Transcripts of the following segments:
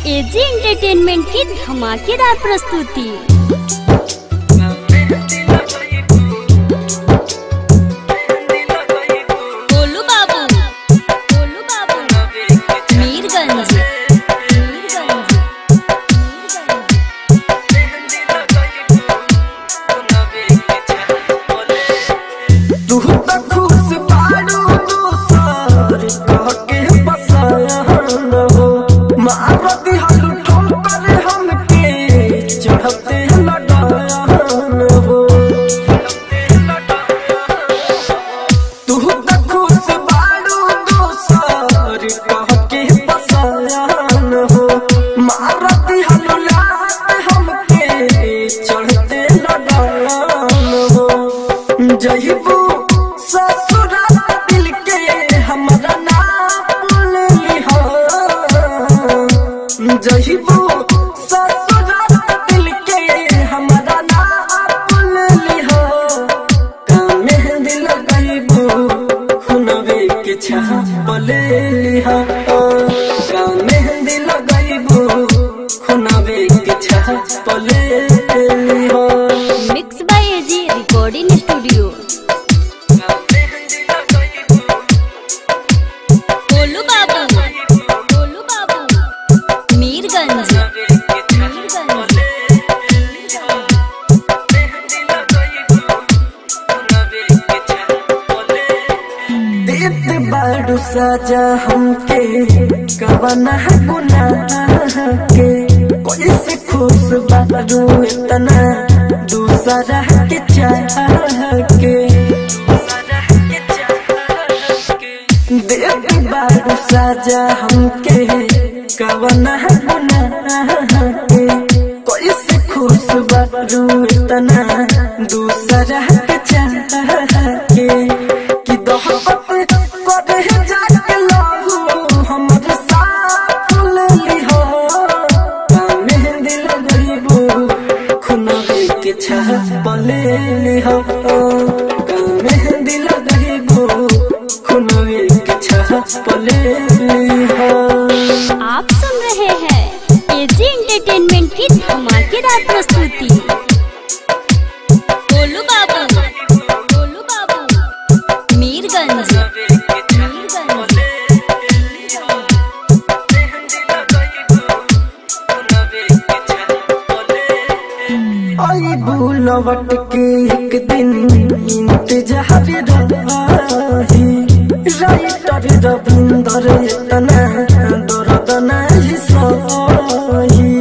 AG entertainment की धमाकेदार प्रस्तुति गोलू बाबू गोलू बाबू मीरगंज मीरगंज तू त खुश बाड़ू दोसर कह के पसंद हो मारती हलू ठोकर हमके चढ़ते लडान हो तू त खुश बाड़ू दोसर कह के पसंद हो मारती हलू लात हमके चढ़ते लडान हो जहिबू ससुराल दिल के हमरा नाम लिहा जहिबू ससुराल दिल के हमरा नाम लिहा का मेहंदी लगैबू हुनवे के छाप ले लिहा का मेहंदी लगैबू हुनवे के छाप ले लिहा mix by AG recording studio Golu Babu Golu बाबू मीरगंज मीरगंज देत बाड़ू सजा हमके कवना गुनाह के कोई से खुश बाड़ू इतना दूसरा के चाह के देत बाड़ू सजा हमके कवना गुनाह के कोई से खुश बाड़ू इतना दूसरा के चाह के कि दोहबत करे जाके लाहू हमर साथ ले लिहो मेहंदी लगइबू खुनवे के छाप ले लिहो मेहंदी लगइबू खुनवे के छाप ले लिहो आप सुन रहे हैं एजी एंटरटेनमेंट की धमाकेदार प्रस्तुति गोलू बाबू गोलू बाबू मीरगंज मीरगंज आई बुलवट के एक दिन इंतजार रही राइटर रविंदर इतना दर्द नहीं सही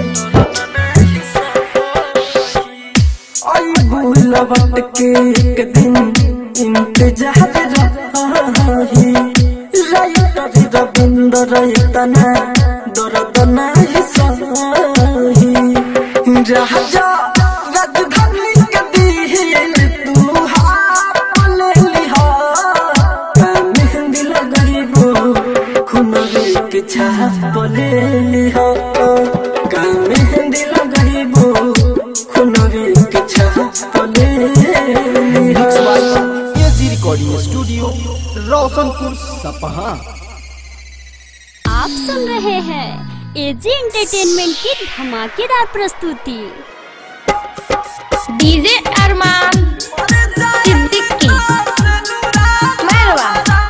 आई बुलवट के एक दिन इंतजार रही राइटर रविंदर इतना दर्द नहीं सही राजा राजधानी के दिल तू हाथ ले लिहा मेहंदी लगइबू खुनवे के छाप ले लिहा का मेहंदी लगइबू खुनवे के छाप ले लिहा एजी रिकॉर्डिंग स्टूडियो रोशनपुर सपहा आप सुन रहे हैं एजी एंटरटेनमेंट की धमाकेदार प्रस्तुति डीजे अरमान सिद्दीकी मेहरबा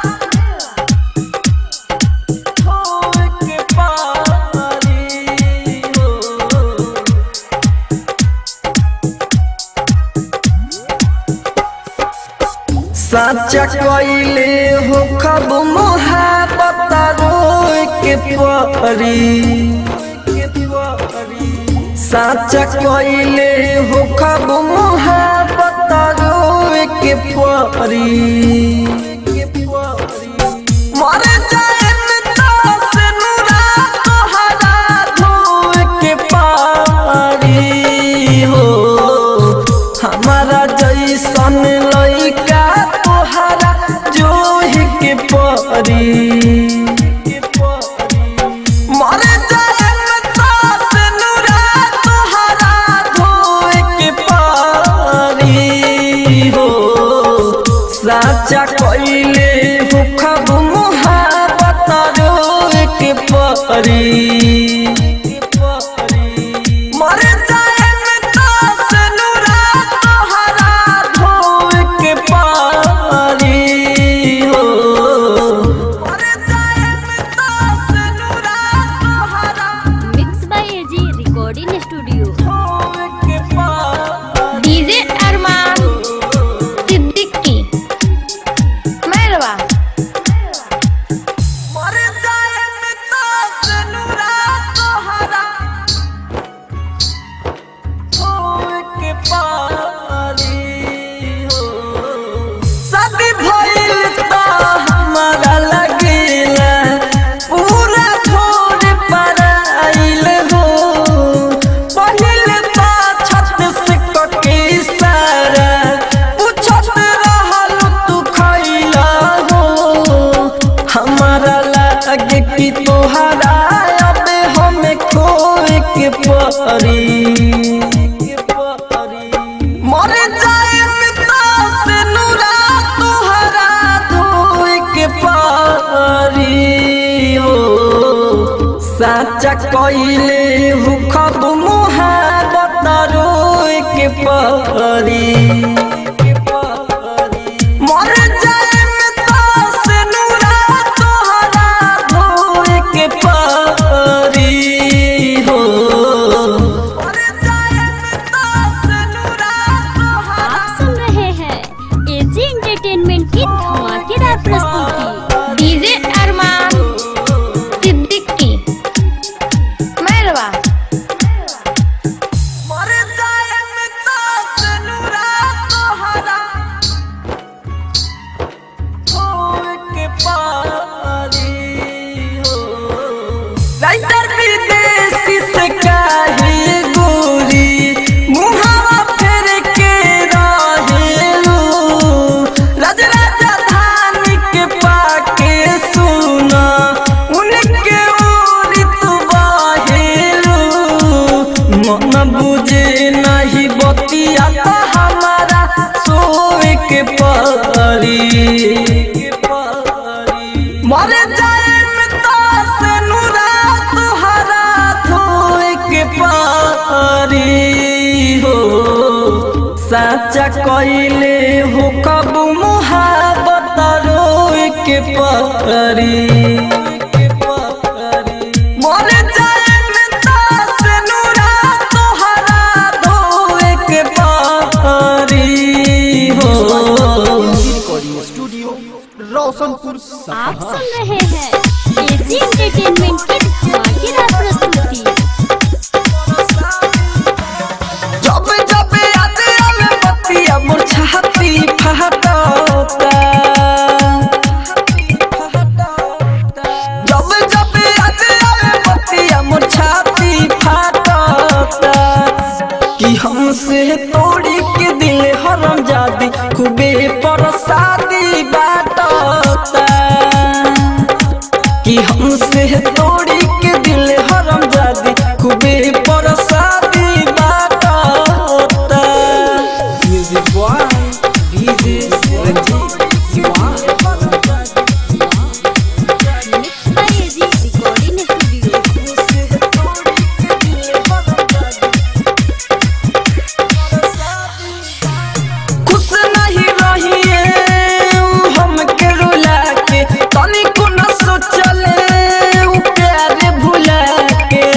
साचा कइले हो खब मोहब्बत रोए के परी साचा कइले हो खब मोहब्बत रोए के परी मर जाए से नूरा तोहरा धोए के पारी हो हमारा जैसन लइका तोहरा जोहि के परी मर जाए से नूरा तोहरा धोए के पारी हो साचा कोई परी मर जाए में तास नुरा तोहरा धोए के पारी हो मर जाए में तास नुरा तोहरा mix by AG recording studio धोए के पारी डीजे अरमान सिद्दीकी मैरवा मर जाए में तास नुरा तोहरा होए के पारी हो शादी भइल त हमारा लगेला पूरा छोड़ पर आइल हो पहिल त छत से कके सारा पूछत रहल तू खइला हो हमारा लागे कि तोहरा अब हमें खोए के परी मर जाए तास नुरा तोहरा धोए के पारी हो साचा कइले हु खब मुहाबत रोए के परी मर जाए तास नुरा तोहरा धोए के पारी हो मर जाए तास नुरा तोहरा आप सुन रहे हैं एजी एंटरटेनमेंट की धमाकेदार प्रस्तुति डीजे अरमान सिद्दीकी मैरवा मर जाए तास नुरा तोहरा होए के पारी हो राइटर विदेशी से काहे गोरी मुहावा फेर के रहेलू राज राजधानी के पाके सुना उनके ओरी तू बाहेलू मन बुझे नहीं बतिया तो हमारा सोए के परी मर जाए में तास नुरा तुहरा धोए के पारी हो साचा कइले हो कब मुहाबत रोए के पारी मर जाए में तास नुरा तुहरा धोए के पारी हो रिकॉर्डिंग स्टूडियो रोशनपुर आप सपहा सुन रहे हैं एजी एंटरटेनमेंट की धमाकेदार प्रस्तुति जब जब याद आवे बतिया मोर छाती फहटता जब जब याद आवे बतिया मोर छाती फहटता कि हमसे तोड़ी के दिल हरम जादी खूबे परसादी बाटता कि हमसे तोड़ी के दिल हरम जादी खूबे परसादी बाटता music boy DJ Ranjeet mix by AG recording studio खुश नहीं रहिए उ हमके रुला के तनिको न सोचले उ प्यार भुला के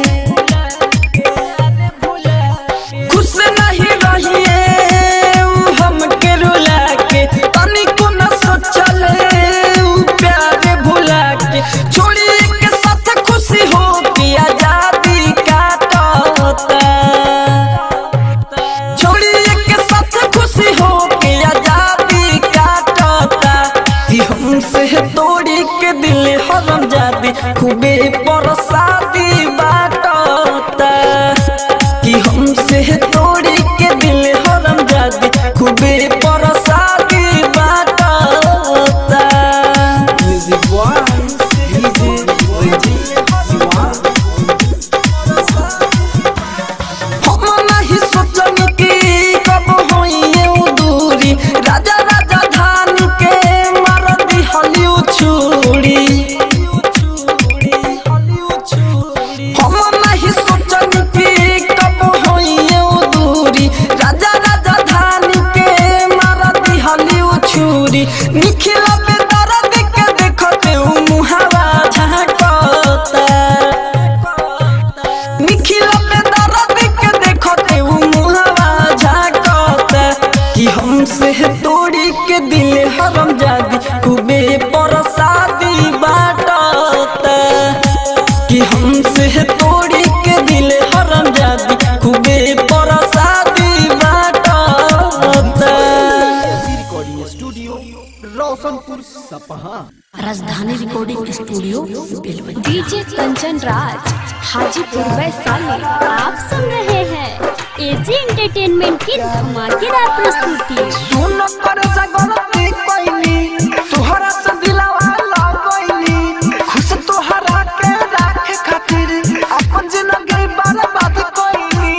खुश नहीं रहिए उ हमके रुला के तनिको न सोचले उ प्यार भुला के छोड़ी के साथ खुशी हो के आजादी काटता छोड़िए के साथ खुशी हो के आजादी काटता कि हमसे तोड़ी के दिल हरम जादी खूबे परसादी बाटता कि हमसे तोड़ी के दिल हरम जादी खूबे परसादी बाटता म्यूजिक बॉय डीजे रंजीत हम नहीं सोचनी कि कब होइए उ दूरी राजा राजा धान के मार दिहली छुरी हमसे तोड़ी के दिल हरम जादी खूबे परसादी बाटता recording studio Roshanpur Sapaha Rajdhani recording studio Belwanti DJ Kanchan Raj Hajipur Vaishali आप सुन रहे हैं एजी एंटरटेनमेंट की धमाकेदार प्रस्तुति सुन कर जगलती कोइनी तोहरा से दिलवा लगोइनी खुश तोहरा के राखे खातिर अपन जिंदगी बर्बाद कोइनी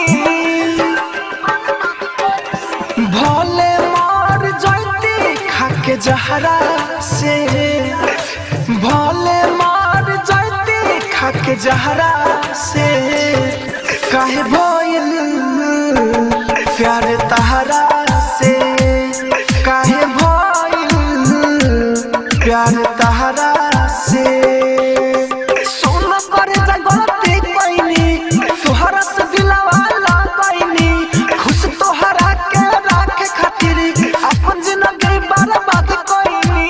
भोले मर जैती खाके जहरा से भोले मर जैती खाके जहरा से काहे भइल प्यार तहरा से काहे भइल प्यार तहरा से सोन कर जगलती कोइनी तोहरा से दिलवा लगैनी खुश तोहरा के राखे खातिर अपन जिंदगी बर्बाद कोइनी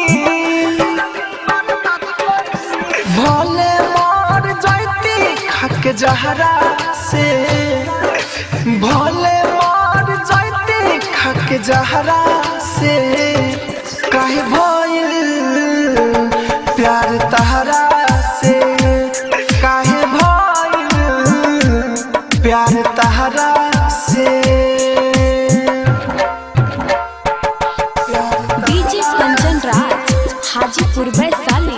भोले मर जैती खाके जहरा से भोले मर जैती खाके जहरा से काहे भइल प्यार तहरा से काहे भइल प्यार तहरा से डीजे कंचन राज हाजीपुर वैशाली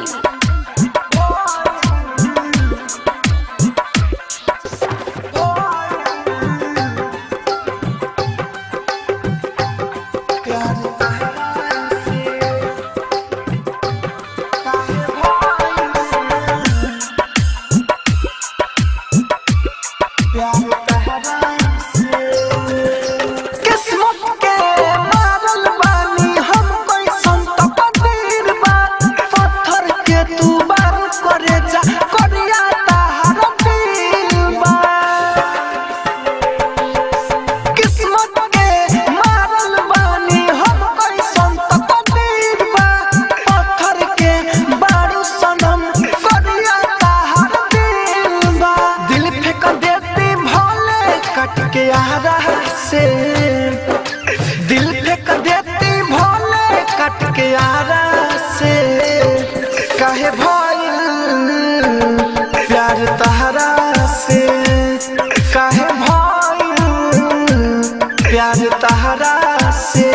प्यार तहरा से काहे भइल प्यार तहरा से किस्मत के मारल बानी हम कैसन त कदीर बा पत्थर के तू बार करे जा करिया तहार दिल बा किस्मत के मारल बानी हम कैसन त कदीर बा पत्थर के बारू सनम करिया तहार दिल बा दिल फेंक देती भोले कट के आरा से दिल फेंक देती भोले कट के आरा से काहे भइल प्यार तहरा से काहे भइल प्यार तहरा से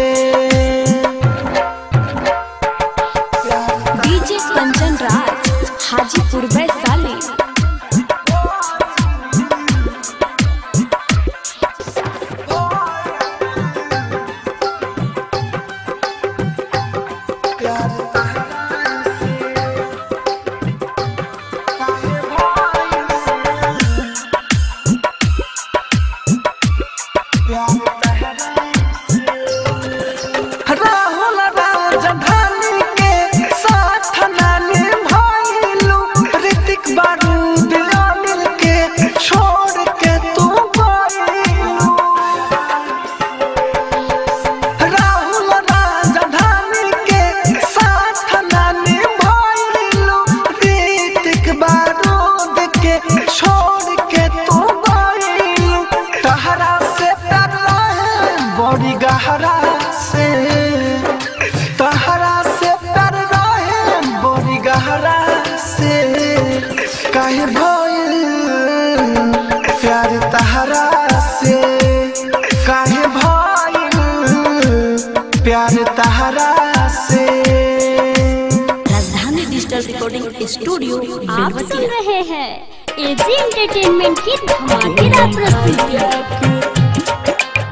डीजे कंचन राज हाजीपुर वैशाली प्यार तहरा से काहे भइल प्यार तहरा से राहुल राजधानी के साथ नानी भइलू ऋतिक बारूद अनिल के छोड़ के तू गइलू राहुल राजधानी के साथ नानी भइलू ऋतिक बारूद के छोड़ के तू गइलू तहरा से प्यार रहे बड़ी गहरा से तहरा से प्यार रहे बड़ी गहरा से काहे भइल प्यार तहरा से काहे भइल प्यार तहरा से राजधानी डिजिटल रिकॉर्डिंग स्टूडियो आप सुन रहे हैं एजी एंटरटेनमेंट की धमाकेदार प्रस्तुति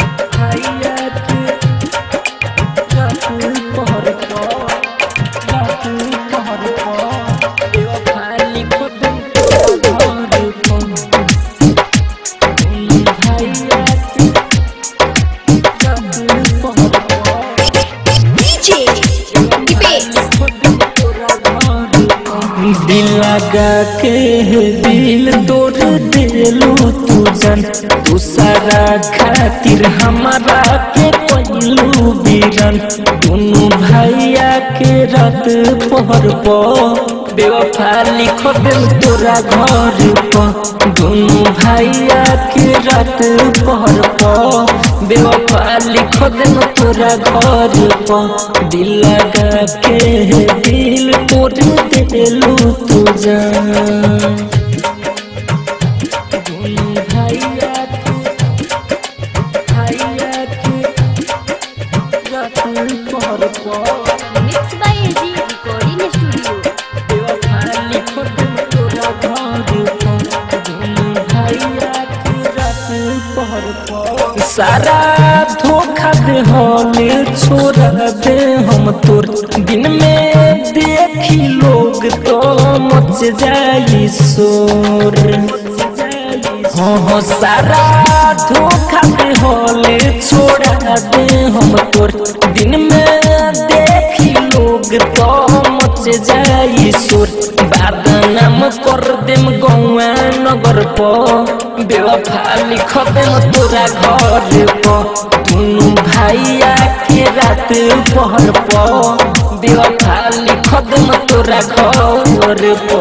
दिल लगा के दिल तोड़ दिलू तू जन दूसरा खातिर हमारा के पहलू बीरन दोनों भैया के रात पहर पो बेवफा लिख देम तोरा घर पर दोनों भैया के रात पहर पर बेवफा लिख देम तोरा घर पर दिल लगा के दिल तोड़ देलू तू जान दोनों भैया के भैया के रात पहर पर mix by AG recording studio सारा धोखा दे होले छोड़ा दे हम तोर दिन में देखी लोग तो मच जाई शोर हाँ हाँ सारा धोखा दे होले छोड़ा दे हम तोर दिन में देखी लोग तो मच जाई शोर बदनाम कर देम गौआ नगर प बेवफा लिख देम तोरा घर प दुनू भैया के रात पहर प बेवफा लिख देम तोरा घर प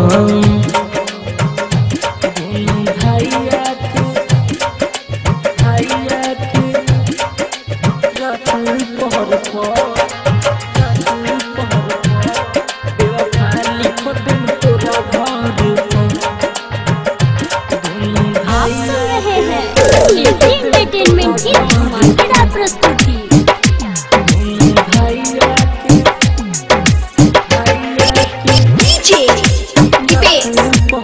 दुनू भैया के भैया के रात पहर प आप सुन रहे हैं एजी एंटरटेनमेंट की धमाकेदार प्रस्तुति डीजे दीपेश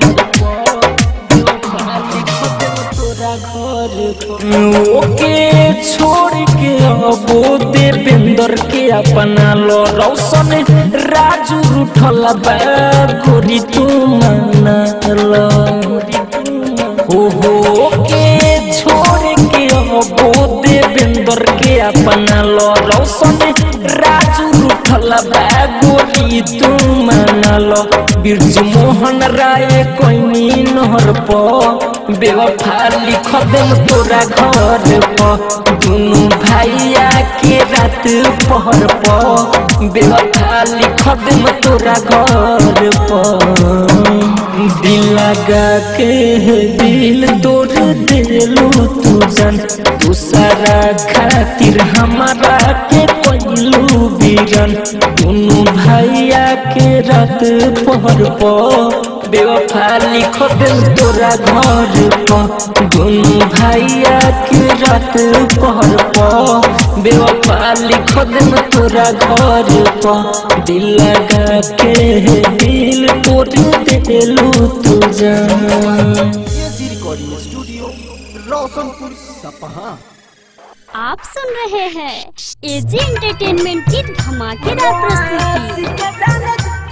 ओके छोड़ के अबो देवेंद्र के अपना लो रौशन राजू उठल बा गोरी तू माना लो हो हो के छोड़ के अबो देवेंद्र के अपना लो रौशन राजू उठल बा गोरी तू माना लो बिरजू मोहन राय कोई नहर प बेवफा लिख देम तोरा घर प दुनू भैया के रात पहर प बेवफा लिख देम तोरा घर प दिल लगा के दिल तोड़ देलू तू जान दूसरा खातिर हमारा के पहलू बीरन दुनू भैया के रात पहर प बेवफा लिख देम तोरा घर प दुनू भैया के रात पहर प बेवफा लिख देम तोरा घर प दिल लगा के दिल तोड़ देलू तू जान एजी रिकॉर्डिंग स्टूडियो रोशनपुर सपहा आप सुन रहे हैं एजी एंटरटेनमेंट की धमाकेदार प्रस्तुति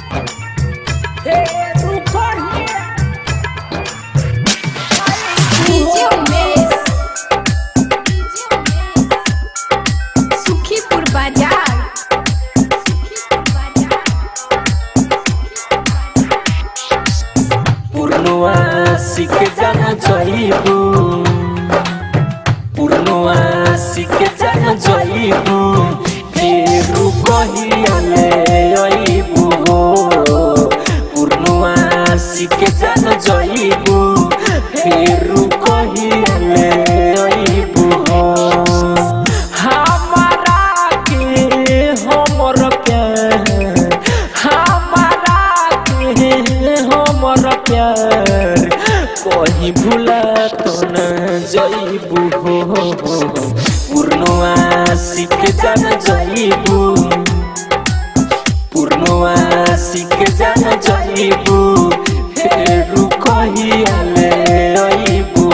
डीजे उमेश सुखीपुर बाजार पूर्णवा सीख जाना चाहिए पूर्णवा सीख जाना चाहिए फेरू कहियाले अइबू पूर्णवा सीख जाना चाहिए फेरू कहियाले अइबू हमारा के हमर प्यार हमारा के हमर प्यार कहीं भूला तो न जइबू हो पूर्णवा सीख जान जइबू पूर्णवा सीख जान जइबू फेरू कहियाले अइबू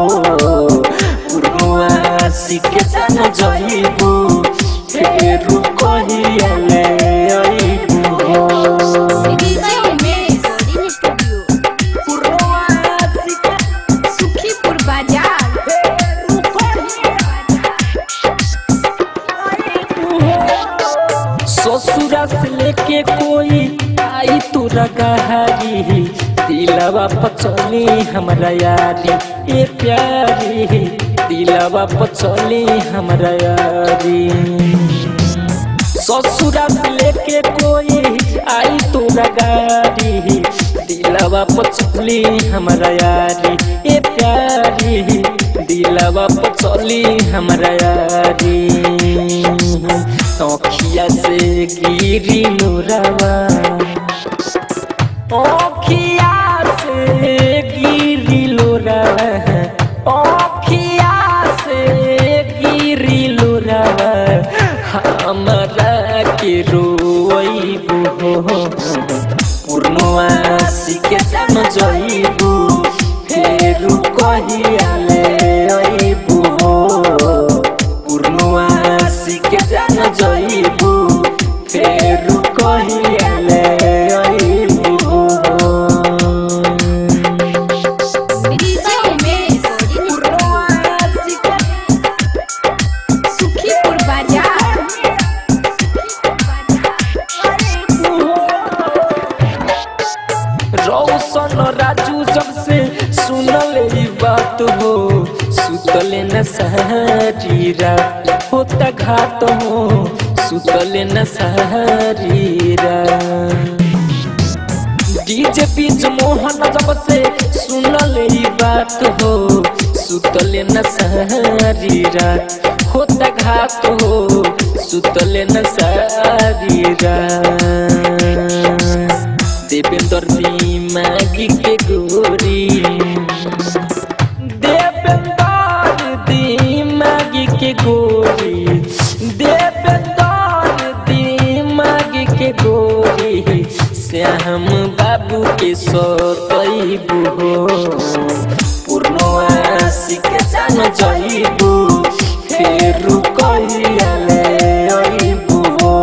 पूर्णवा सीख जान जइबू फेरू कहियाले अइबू DJ Umesh recording studio Sukhipur बाजार ससुरा से लेके कोई आई तोरा गहारी दिलवा पचली हमरा यारी ए प्यारी दिलवा पचली हमरा यारी ससुरा से लेके कोई आई तोरा गाड़ी दिलवा पचली हमारा यारी ए प्यारी दिलवा पचली हमारा यारी अखिया से गिरी नूरवा अखिया से गिरी लोरवा अखिया से गिरी लोरवा हमरा के रोइबू हो पूर्णवासी के जान जइबू फेरू कहियाले अइबू हो पूर्णवासी के जान जइबू फेरू कहियाले अइबू हो डीजे उमेश सुखीपुर बाजार रौशन राजू जब से सुनल ई बात हो सुतले न सारी रात होता घात हो सुतले न सारी रात डीजे बीच मोहन जब से सुनल ई बात हो सुतले न सारी रात होता घात हो सुतले न सारी रात देवेंद्र दिमागी के गोरी देवेंद्र दिमागी के गोरी देवेंद्र दिमागी के गोरी श्याम बाबू के सतैबू हो पूर्णवासी के जान जइबू फेरू कहियाले अइबू हो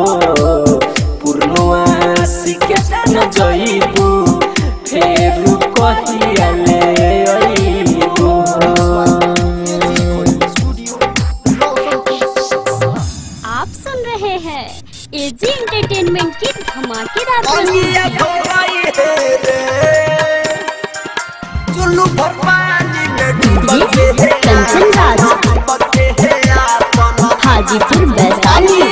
पूर्णवासी के जान जइबू फेरू कहियाले अइबू हो स्टूडियो रोशनपुर सपहा आप सुन रहे हैं एजी एंटरटेनमेंट की धमाकेदार प्रस्तुति चुल्लू भर पानी में डूब जी कंचन राज हाजीपुर वैशाली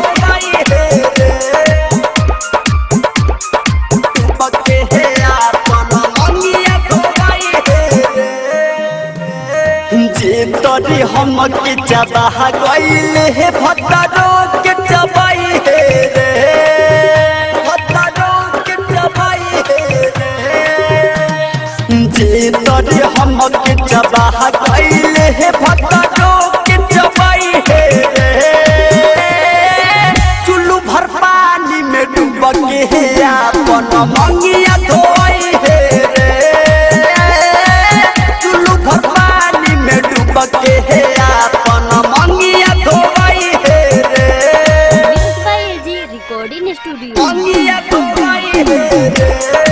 जे तोरी हम के चबाह गइल हे भत्तरो के चबाई हे रे भत्तरो के चबाई हे रे जे तोरी हम के चबाह गइल हे भत्तरो के चबाई हे रे चुल्लू भर पानी में डूब के हे अपन मंगिया धोई हे रे चुल्लू भर पानी में डूब के हे अपन मंगिया धोई हे रे mix by AG recording studio मंगिया धोई हे रे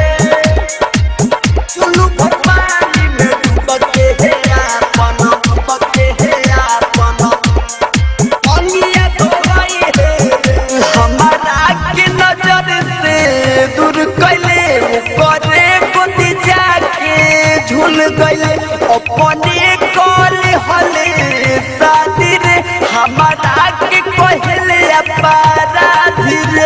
चुल्लू भर पानी में डूब के हे अपन डूब के हे अपन मंगिया धोई हे रे हमारा के नजर से दूर कैले करे गोदी जाके झूल गइले अपने कल हले शादी रे हमारा के कहले अपराधी रे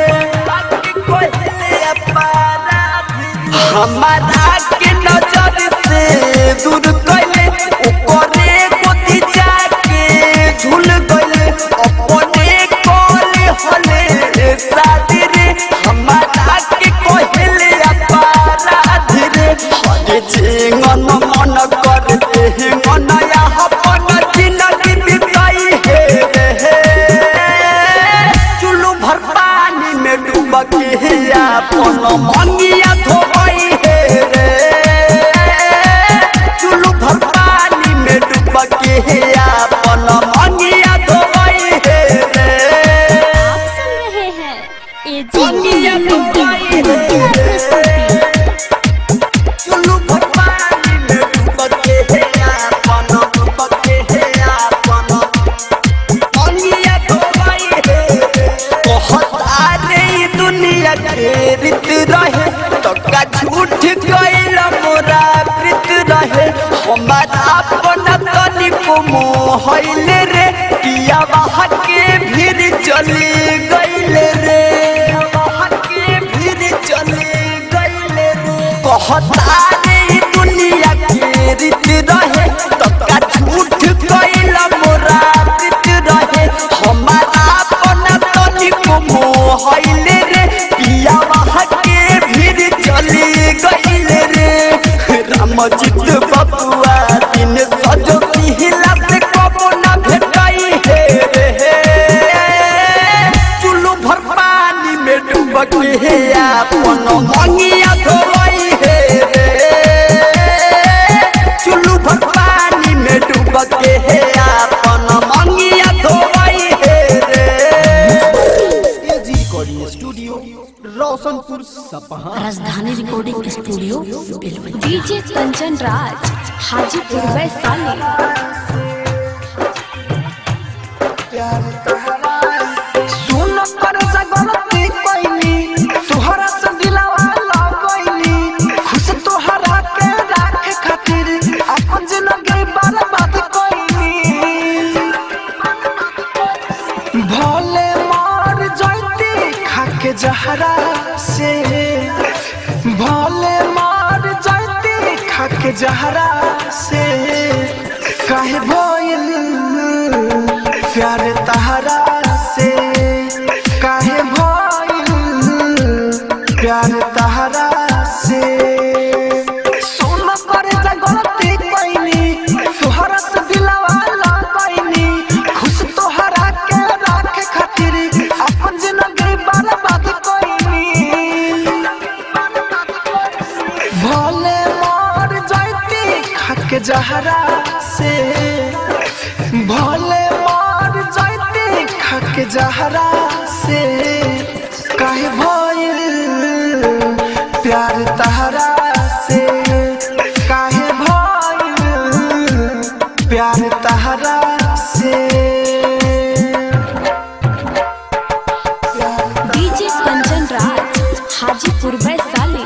कहले अपराधी हमारा के नजर से दूर कैले करे गोदी जाके झूल गइले अपने कल हले शादी रे हमारा के कहले अपराधी रे हरे जीवन मन कर दे मन या अपन जिंदगी बिताई हे रे चुल्लू भर पानी में डूब के अपन मंगिया धोई हे रे चुल्लू भर पानी में डूब के अपन मंगिया धोई हे रे आप सुन रहे हैं एजी एंटरटेनमेंट की धमाकेदार प्रस्तुति चुल्लू भर पानी में डूब के अपन डूब के अपन मंगिया धोई हे रे कहत आ रे दुनिया के रीत रहे तो का झूठ गइल मोरा प्रीत रहे हमारा अपन तनिको मोहइल रे किया बाहर के भीड़ चली गइल रे बाहर के कहता रे ई दुनिया के रीत रहे तब का झूठ कइला मोरा रीत रहे हमारा अपना तनिको मोहइले रे पिया वहाँ के भीड़ चली गइले रे रामजित बबुआ दिन सजो सिहिला से कबो ना भेटाई हे रे चुल्लू भर पानी में डूब के हे अपन मंगिया धोई हे रे चुल्लू भर पानी में डूब के हे अपन मंगिया धोई हे रे AG recording studio Roshanpur Sapaha Rajdhani recording studio Belwati DJ Kanchan Raj Hajipur Vaishali सुन पर जगलती कोइनी तोहरा से दिलवा लगइनी खुश तोहरा के राखे खातिर अपन जिंदगी बर्बाद कोइनी भोले मार जैती खाके जहरा से भोले मार जैती खाके जहरा से काहे भइल प्यार तहरा से काहे भइल प्यार तहरा से सोन कर जगती कोइनी तोहरा से दिलवा लगइनी खुश तोहरा के राखे खातिर अपन जिंदगी बर्बाद कोइनी भोले मार जाती खाके जहरा से भोले मार जाती खाके जहरा से काहे भइल प्यार तहरा से काहे भइल प्यार तहरा से डीजे कंचन राज हाजीपुर वैशाली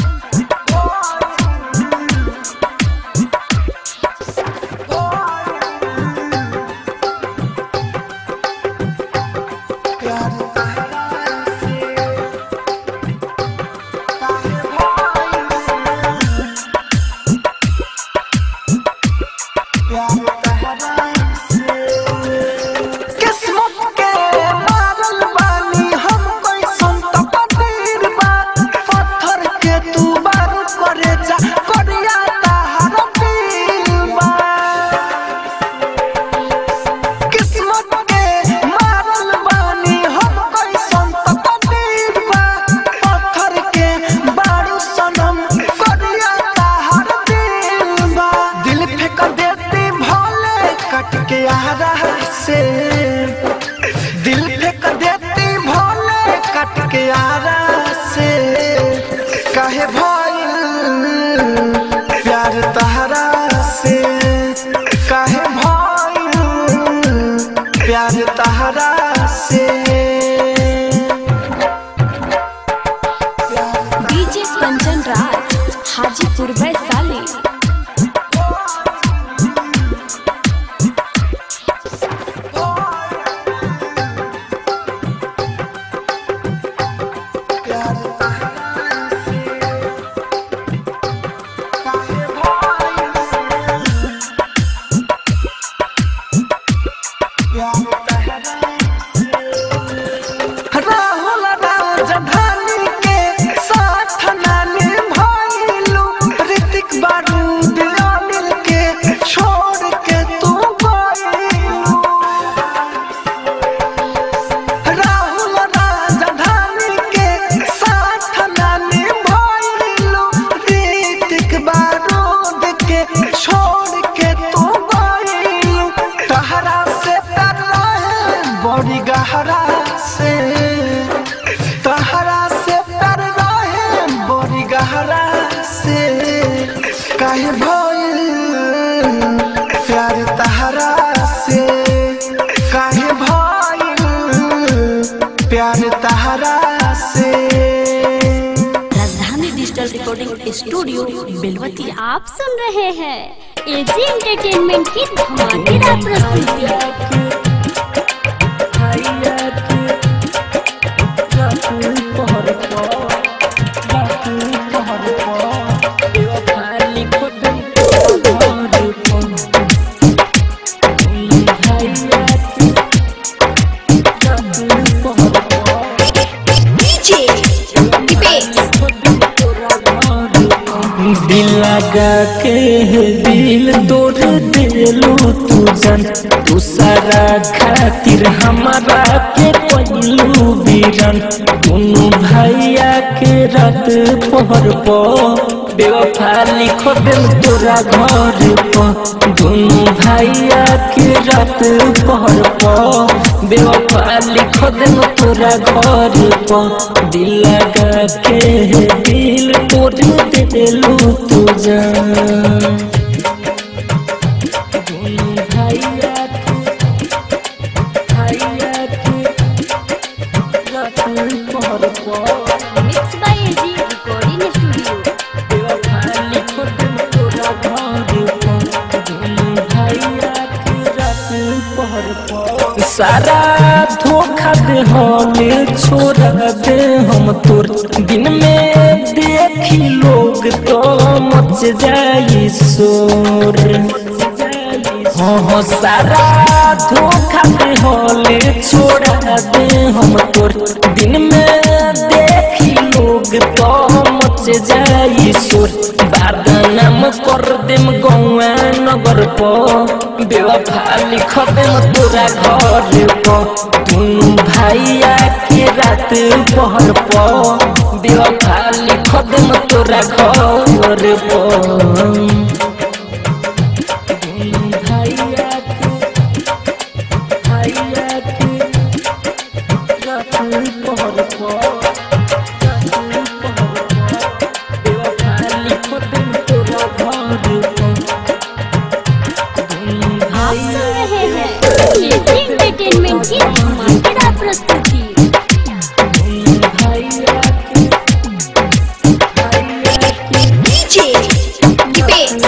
किस्मत के मारल बानी हम कोई संत पतीर बा पत्थर के तू बार करे जा करिया तहार दिल बा किस्मत के मारल बानी हम कोई संत पतीर बा पत्थर के बारू सनम करिया तहार दिल बा दिल फेंक देती भोले कट के आ रहा से दिल फेंक देती भोले कट के आ रहा से काहे भइल प्यार तहरा से काहे भइल प्यार तहरा से डीजे कंचन राज हाजीपुर वैशाली राहुल राजधानी के साथ नानी भइलू ऋतिक बारूद अनिल के छोड़ के तू गइलू राहुल राजधानी के साथ नानी भइलू ऋतिक बारूद के छोड़ के तू गइलू तहरा से तर रहे बड़ी गहरा से तहरा से तर रहे बड़ी गहरा से काहे भइल प्यार तहरा से काहे भइल प्यार तहरा से राजधानी डिजिटल रिकॉर्डिंग स्टूडियो बेलवती आप सुन रहे हैं एजी एंटरटेनमेंट की धमाकेदार प्रस्तुति लगा के दिल तोड़ दिलू तू जन तू सारा खातिर हमारा के पहलू बीरन दोनों भैया के रात पहर पो बेवफा लिखो दिल तोरा घर पर दोनों भैया के रात पहर पर बेवफा लिखो दिल तोरा घर पर दिल लगा के दिल तोड़ दिलू तू जान दोनों भैया के भैया के रात पहर पर mix by AG recording studio सारा धोखा दे हमें छोड़ा दे हम तोर दिन में देखी लोग तो मच जाई शोर हाँ हाँ सारा धोखा दे हले छोड़ा दे हम तोर दिन में देखी लोग तो मच जाई शोर बदनाम कर देम गौआ नगर पर बेवफा लिख देम तोरा घर पर दुनू भैया के रात पहर पर बेवफा लिख देम तोरा घर पर भैया के भैया के रात पहर पर आप सुन रहे हैं एजी एंटरटेनमेंट की धमाकेदार प्रस्तुति डीजे दीपेश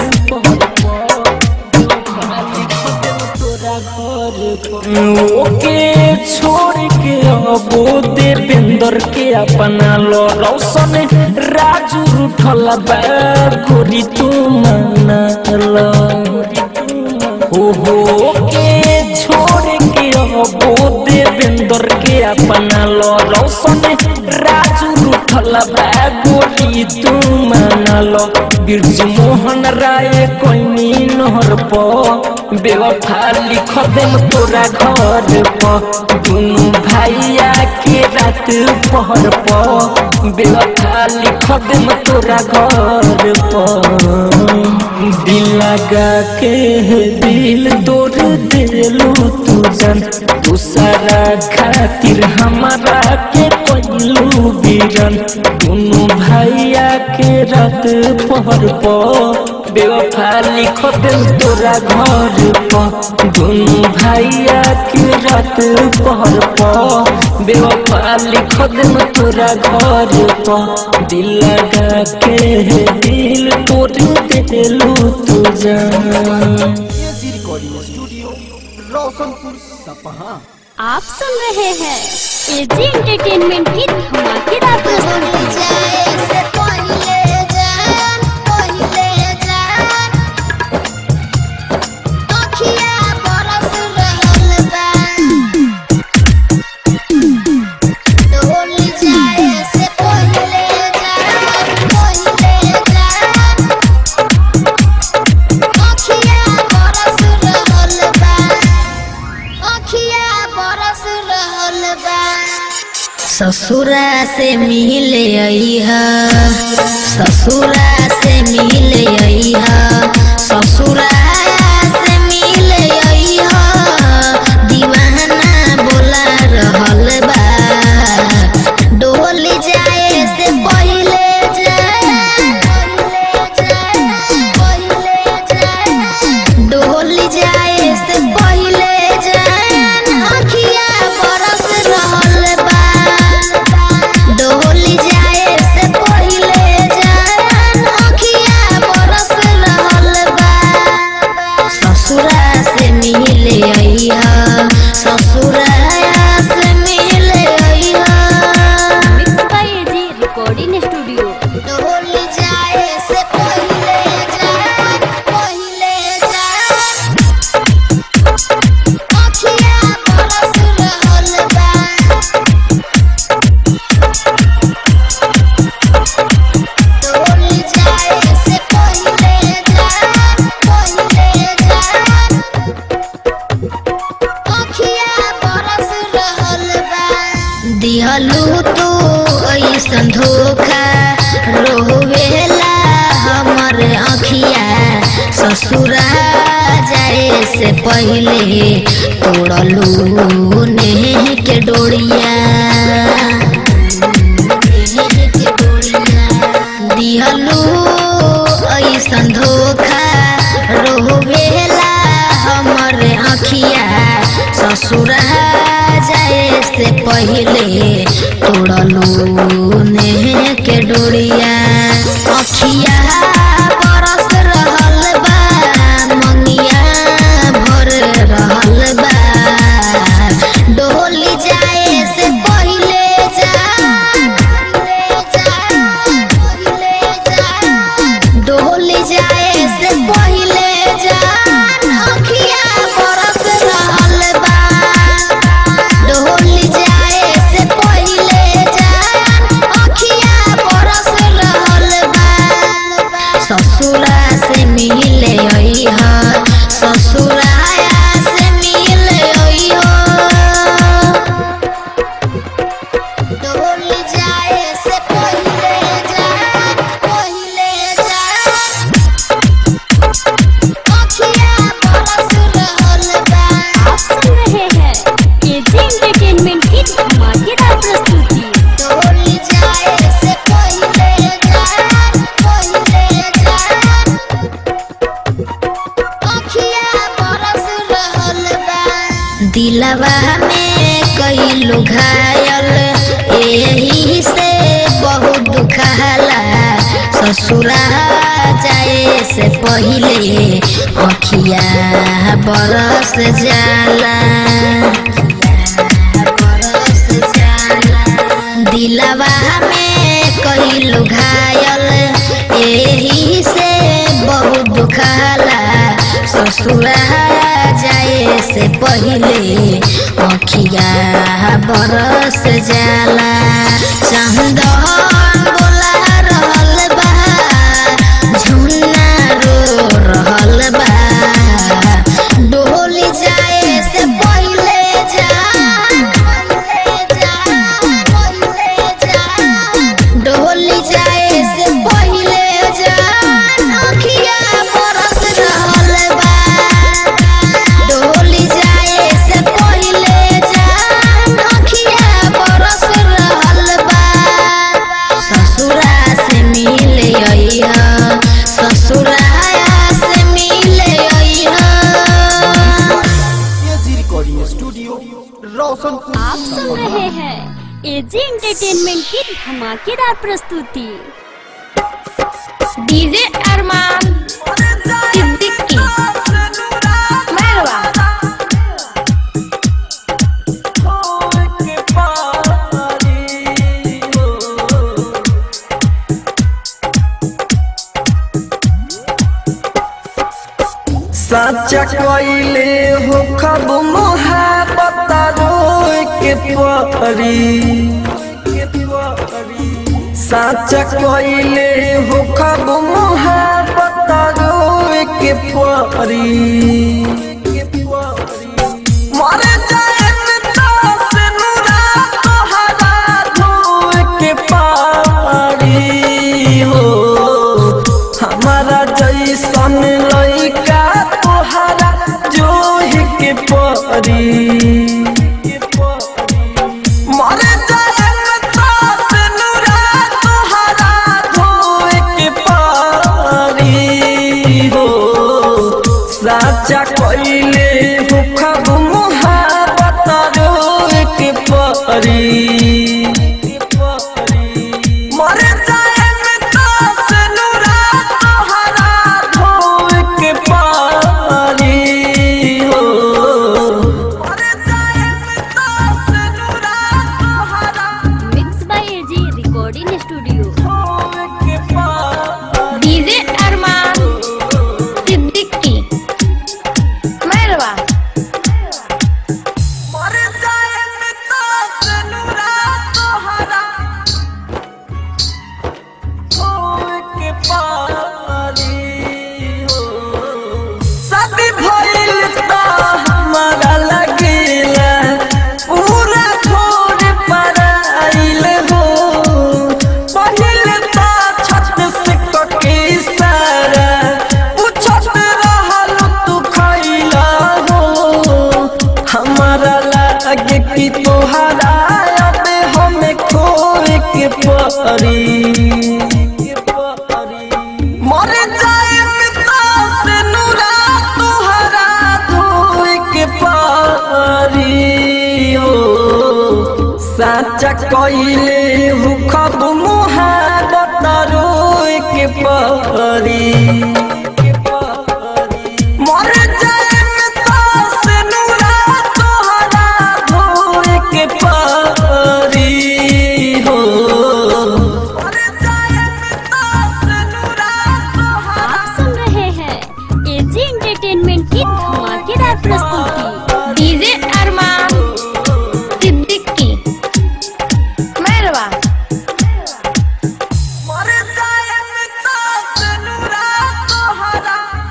ओके छोड़ के अबो देवेंद्र के अपना लो रौशन राजू उठल बा गोरी तू मना लो हो हो के छोड़ के अबो देवेंद्र के अपना लो रौशन राजू उठल बा गोरी तू मना लो बिरजू मोहन राय कोई नहर पर बेवफा लिख देम तोरा घर पर दुनू भैया के रात पहर पर बेवफा लिख देम तोरा घर पर दिल लगा के दिल तोड़ दिलू तू जन तू सारा खातिर हमारा के पहलू बीरन दुनू भैया के रात पहर पर बेवफा लिख दिल तोरा घर पर दुनू भैया के रात पहर पर बेवफा लिख दिल तोरा घर पर दिल लगा के दिल तोड़ दिलू तू जान एजी रिकॉर्डिंग स्टूडियो रोशनपुर सपहा आप सुन रहे हैं एजी एंटरटेनमेंट की धमाकेदार प्रस्तुति ससुरा से मिले अइहा ससुरा से मिले अइहा ससुरा से मिले अइहा दीवाना बोला रहल बा डोल जाए से पहिले डोल जाए से पहिले जान अखिया बरस रहल बा डोल जाए से पहिले जान अखिया बरस ससुरा जाए से पहले तोड़लू नेह के डोरिया नेह के डोरिया दिहलू ऐसन धोखा रोवेला हमर अखिया ससुरा जाए से पहले तोड़लू नेह के डोरिया अखिया बरस रहल बा मंगिया भर रहल बा डोली जाए से पहले जा डोली जाए से पहले जान अखिया बरस रहल बा डोली जाए से पहले जान अखिया बरस रहल बा ससुरा से मिले अइह ससुराया से मिले अइह डोली जाए से पहले जान पहले जान अखिया बरस रहल बा आप सुन रहे हैं एजी एंटरटेनमेंट की धमाकेदार प्रस्तुति डोली जाए से पहले जान पहले जान अखिया बरस रहल बा दिलवा में कई लोग घायल एही से बहुत दुखाला ससुरा जाए से पहले अखिया बरस जाला बरस जाला दिलवा में कई लोग घायल एही से बहुत दुखाला ससुरा जाए से पहले अखिया बरस जाला चंदन बोला रहल बा झुन्ना रो रहल बा डोली जाए से पहले जा डोली जाए से पहले जान अखिया बरस रहल बा डोली जाए से पहले जान अखिया बरस रहल बा ससुरा से मिले अइह ससुराया से मिले अइह एजी रिकॉर्डिंग स्टूडियो रोशनपुर आप सुन रहे हैं एजी एंटरटेनमेंट की धमाकेदार प्रस्तुति डीजे अरमान सिद्दीकी मेहरबा साचा कइले हो खब मोहब्बत रोए के परी साचा कइले हो खब मोहब्बत रोए के परी मर जाए तास नुरा तोहरा धोए के पारी हो हमारा जैसन लइका तोहरा जोहि के परी मर जाए तास नुरा तोहरा धोए के पारी हो साचा कइले हो खब मोहब्बत रोए के परी मर जाए तास नुरा तोहरा धोए के पारी हो मर जाए तास नुरा तोहरा mix by AG recording studio धोए के पारी डीजे अरमान सिद्दीकी कि तोहरा अब हमें खोए के परी मर जाए पिता से नूरा तोहरा धोए के परी हो साचा कइले हु खब मुहाबत रोए के परी मर जाए पिता से नूरा तोहरा धोए के परी हो मर जाए पिता से नूरा तोहरा आप सुन रहे हैं एजी एंटरटेनमेंट की धमाकेदार प्रस्तुति डीजे अरमान सिद्दीकी मैरवा मर जाए पिता से नूरा तोहरा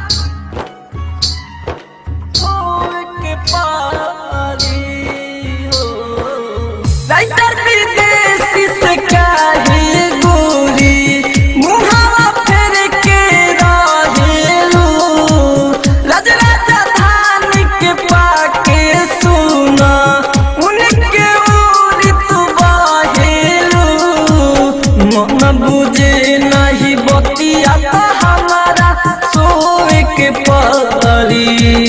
होए के पारी हो राइटर विदेशी से काहे गोरी मुहावा फेर के रहेलू राज राजधान के पाके सुना उनके उरी तू बहेलू मन बुझे नहीं बतिया तो हमारा सोए के परी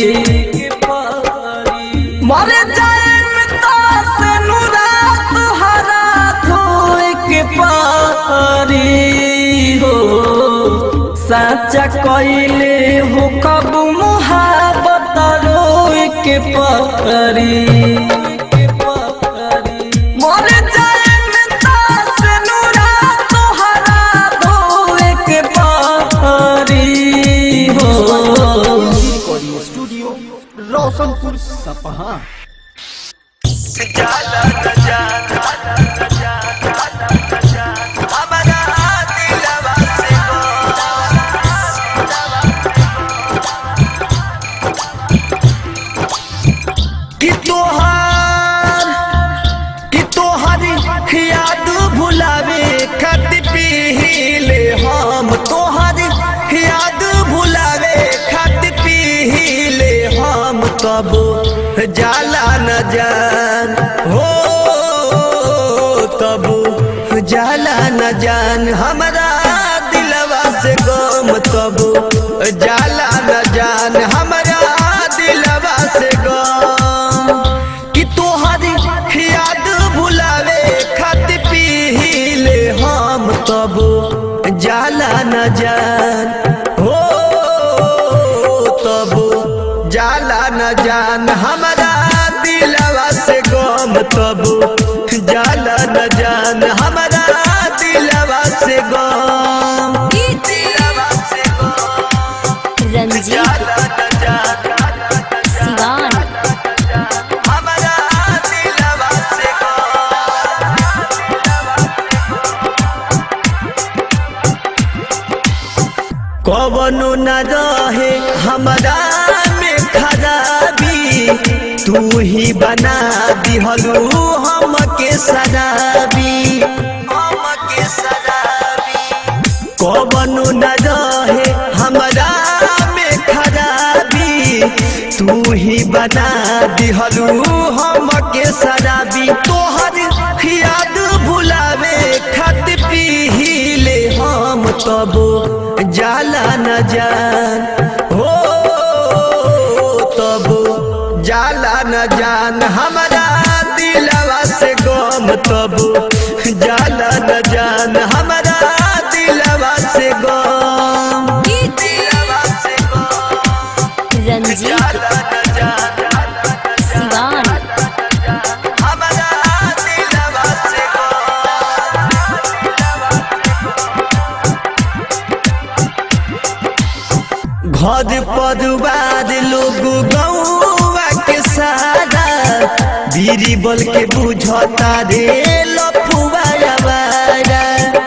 मर जाए पिता से नूरा तुहरा धोए के पारी हो साचा कइले हो कब मुहाबत रोए के परी मर जाए पिता से नूरा तुहरा धोए के पारी हो रिकॉर्डिंग स्टूडियो रोशनपुर सपहा कि तोहार कि तोहार याद भुलावे खत पीले हम तोहार याद भुलावे खत पीले हम तब जाला न जान हो तब जाला न जान हमरा दिलवा से गम तब जाला न जान हमरा दिलवा से गम कि तोहरी याद भुलावे खत पीले हम तब जाला न जान हो तब जाला न जान हमरा दिलवा से गम तब जाला न जान हमरा दिलवा से गम दिलवा से गम रंजीत जाला न जान सिवान हमरा दिलवा से गम कवनो न रहे हमरा में खराबी तू ही बना दिहलू हमके शराबी हमके शराबी कवनो न रहे हमरा में खराबी तू ही बना दिहलू हमके शराबी तोहर याद भुलावे खत पीले हम तब जाला न जान हो तब जाला न जान हमरा दिलवा से गम तब जाला न जान हमरा दिलवा से गम दिलवा से गम रंजीत जाला न जान सिवान हमरा दिलवा से घर परिवार लोग गौवा के सारा बीरी बल के बुझता रे लफुआ आवारा।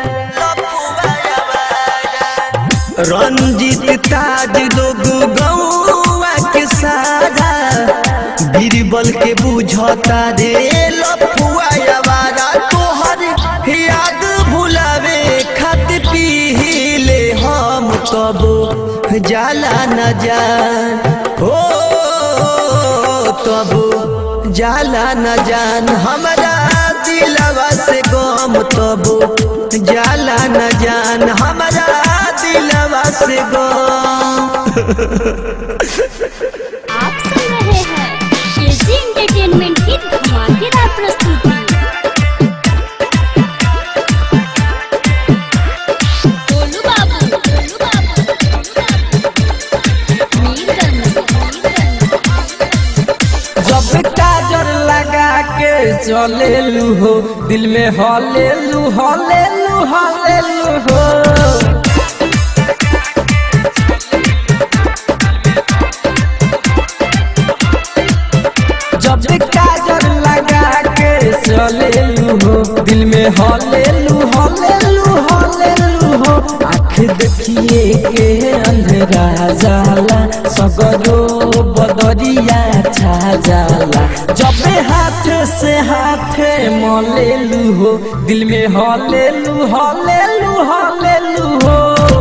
रंजित ताज लोग गौवा के सारा बीरबल के बुझता रे लफुआ आवारा तोहर याद भुलावे खत पीले हम तब जाला न जान हो तब जाला न जान हमारा दिलवा से गम तबो जाला न जान हमारा दिलवा से गम आप सुन रहे हैं एजी एंटरटेनमेंट की धमाकेदार प्रस्तुति गोलू बाबू गोलू बाबू गोलू बाबू मीरगंज मीरगंज जब काजर लगा के चले हो दिल में हले लू हले लू हले लू हो जब काजर लगा के चले हो दिल में हले लू हले लू हले लू हो आँख देखिए के अंधेरा जाला सगरो बदरिया छा जाला जब हाथ से हाथ मले लू हो दिल में हले लू हले लू हले लू हो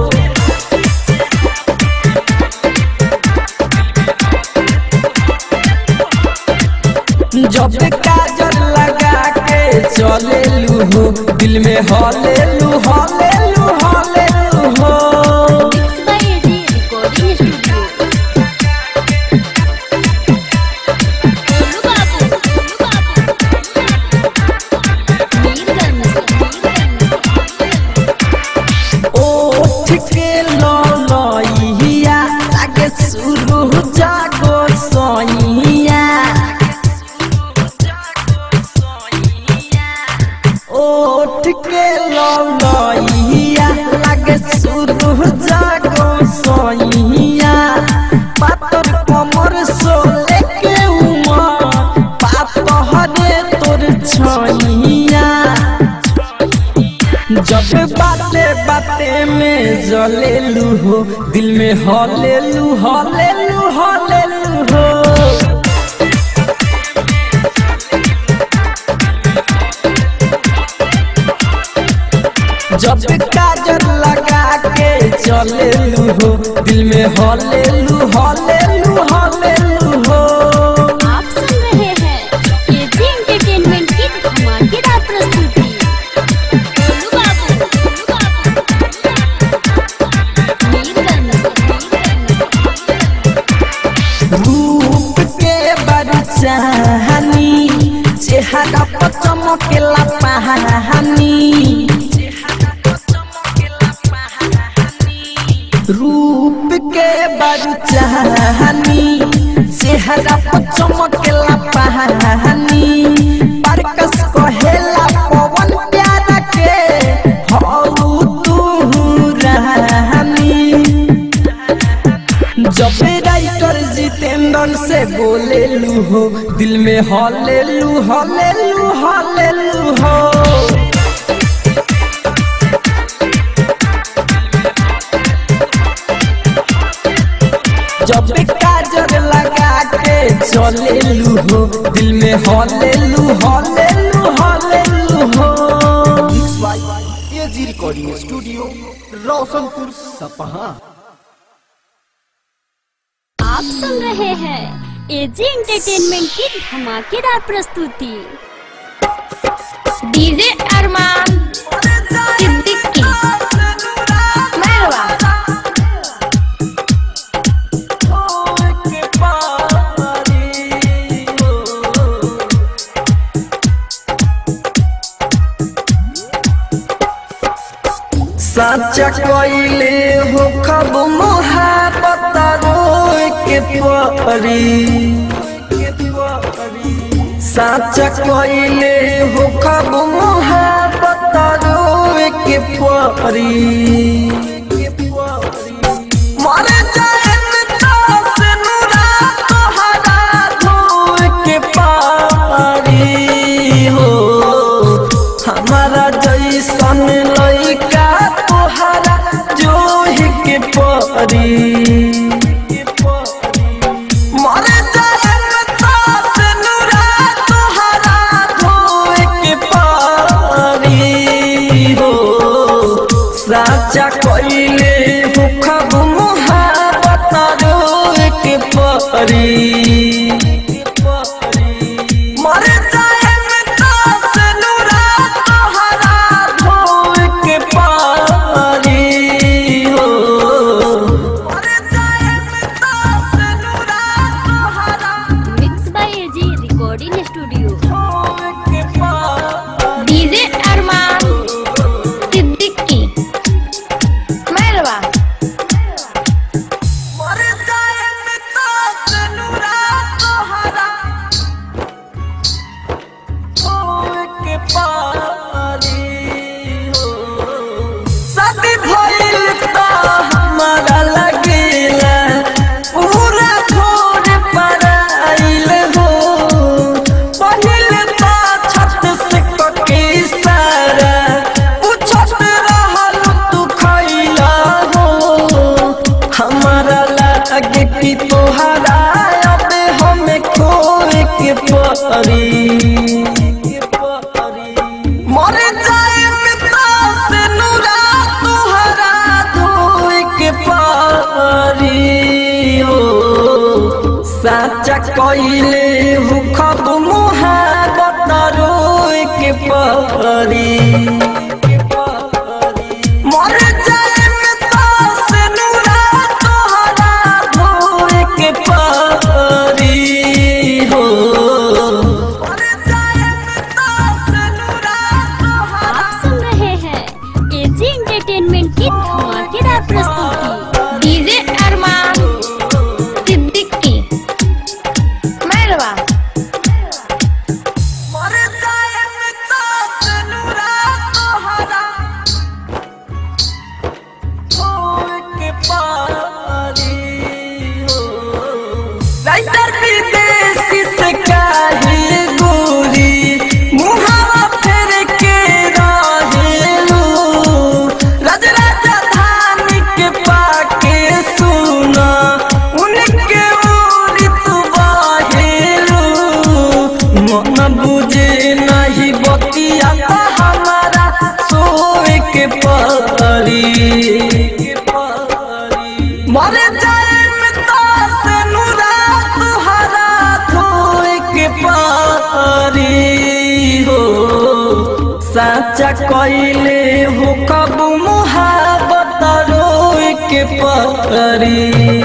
जब काजल लगा के चले लू हो दिल में हले लू हले लू हले लू हो mix by AG recording studio Golu Babu Golu बाबू मीरगंज मीरगंज ओठ के ललइया लागे शुरू जागो सइया ओठ के ललइया लागे शुरू जागो सइया पातर कमर सोले के उमर पातहरे तोर छइया जब बाते बाते में जलेलू हो दिल में हलेलू हलेलू हलेलू हो जब काजल लगा के चलेलू हो दिल में हलेलू हलेलू हलेलू हो आप सुन रहे हैं एजी एंटरटेनमेंट की धमाकेदार प्रस्तुति गोलू बाबू गोलू बाबू मीरगंज मीरगंज रूप के बरचानी चेहरा पर चमकेला पहानी रूप के बरचानी चेहरा पर चमकेला पहानी परकस कहेला पवन प्यारा के हौ तू रानी जब राइटर जितेंद्र से बोले लू हो दिल में हले लू हले लू हले लू हो जब काजर लगा के चले लू हो दिल में हले लू हले लू हले लू हो एजी रिकॉर्डिंग स्टूडियो रोशनपुर सपहा आप सुन रहे हैं एजी एंटरटेनमेंट की धमाकेदार प्रस्तुति डीजे अरमान सिद्दीकी मेहरवा साचा कइले हो खब मोहब्बत रोए के परी साचा कइले हो खब मोहब्बत रोए के परी मर जाएन दास नुरा तोहरा धोए के पारी हो हमारा जैसन लइका तोहरा जोहि के परी मर जाएन दास नुरा तोहरा धोए के पारी हो साचा कइले हो खब मोहब्बत रोए के परी कि तोहरा अब हमें खोए के परी मर जाए पिता से नूरा तोहरा धोए के परी हो साचा कइले हु खब मुहाबत रोए के परी मर जाए पिता से नूरा तोहरा धोए के परी हो मर जाए पिता से नूरा तोहरा आप सुन रहे हैं एजी एंटरटेनमेंट की धमाकेदार प्रस्तुति डीजे अरमान सिद्दीकी मैरवा मर जाए पिता से नूरा तोहरा होए के पारी हो राइटर विदेशी से काहे गोरी मुहावा फेर के रहेलू राज राजधानी के पाके सुना उनके ओरी तू बाहेलू मन बुझे नहीं बतिया ता हमारा सोए के परी मर जाए मिता से नूरा तुहरा धोए के पारी हो साचा कइले हो कब मुहाबत रोए के परी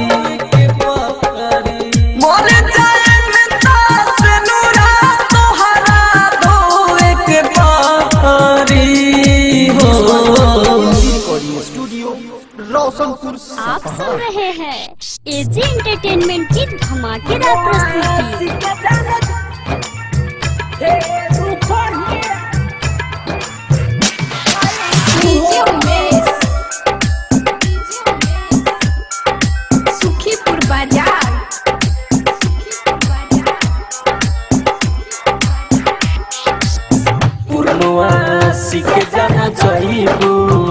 मर जाए मिता से नूरा तुहरा धोए के पारी हो रिकॉर्डिंग स्टूडियो रोशनपुर आप सुन रहे हैं एजी एंटरटेनमेंट की धमाकेदार प्रस्तुति डीजे उमेश सुखीपुर बाजार पूर्णवा सीख जाना जाइबू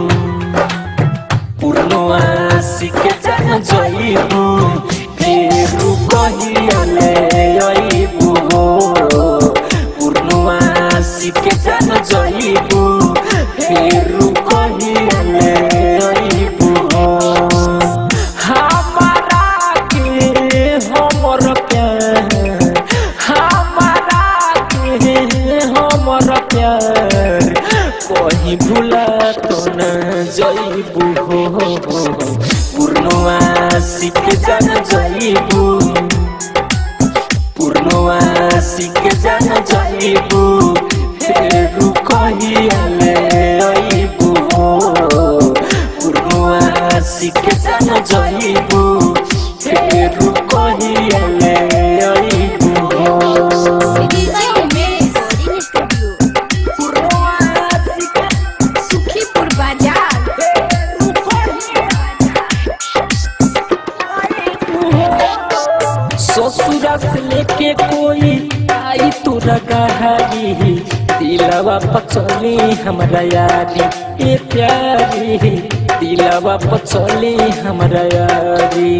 पूर्णवा सीख जाना जाइबू फिर कहियाले आइबू पूर्णवा सीख जाना जाइबू फिर कहियाले आइबू हमारा के हमर प्यार हमारा के हमर प्यार कहीं भूला तो न जइबू हो पूर्णवा सीख जान जइबू पूर्णवा सीख जान जइबू फेरू कहियाले अइबू हो पूर्णवा सीख जान जइबू फेरू कहियाले अइबू हो डीजे उमेश सुखीपुर बाजार ससुरा से लेके कोई आई तोरा गहारी दिलवा पचली हमरा यारी ए प्यारी दिलवा पचली हमरा यारी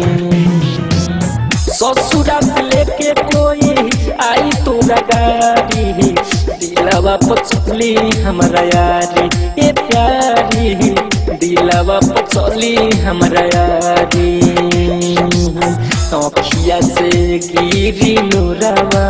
ससुरा से लेके कोई आई तोरा गाड़ी दिलवा पचली हमरा यारी ए प्यारी दिलवा पचली हमरा यारी अखिया से गिरी नूरवा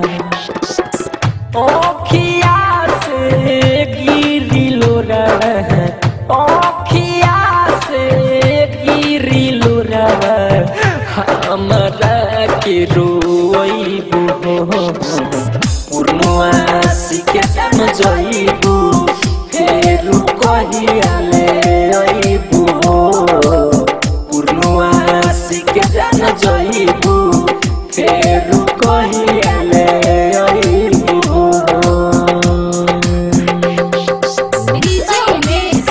अखिया से गिरी लोरवा अखिया से गिरी लोरवा हमरा के रोइबू पूर्णवा सीखे जान जइबू फेरू कहियाले अइबू पूर्णवा सीखे जान जइबू फेरू कहियाले अइबू डीजे उमेश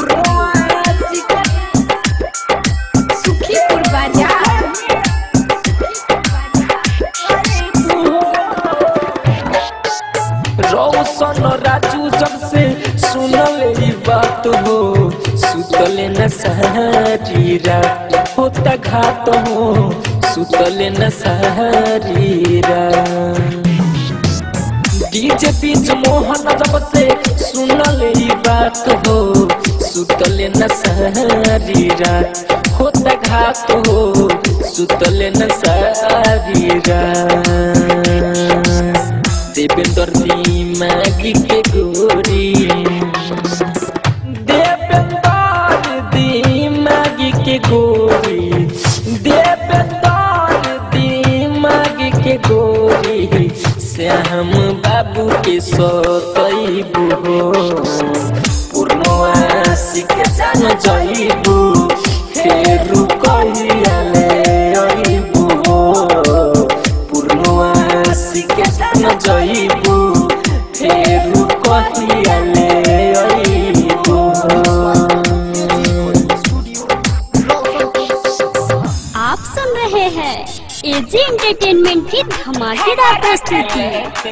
सुखीपुर बाजार रौशन राजू जब से सुनल ई बात हो सुतले न सारी रात होता घात हो सुतले न सारी रात डीजे बीच मोहन जब से सुनल ई बात हो सुतले न सारी रात होता घात हो सुतले न सारी रात देवेंद्र दिमागी के गोरी देवेंद्र दिमागी के गोरी देवेंद्र दिमागी के गोरी श्याम बाबू के सतैबू हो पूर्णवासी के जान जइबू फेरू कहियाले अइबू हो पूर्णवासी के जान जइबू फेरू कहियाले अइबू हो आप सुन रहे हैं एजी एंटरटेनमेंट की धमाकेदार प्रस्तुति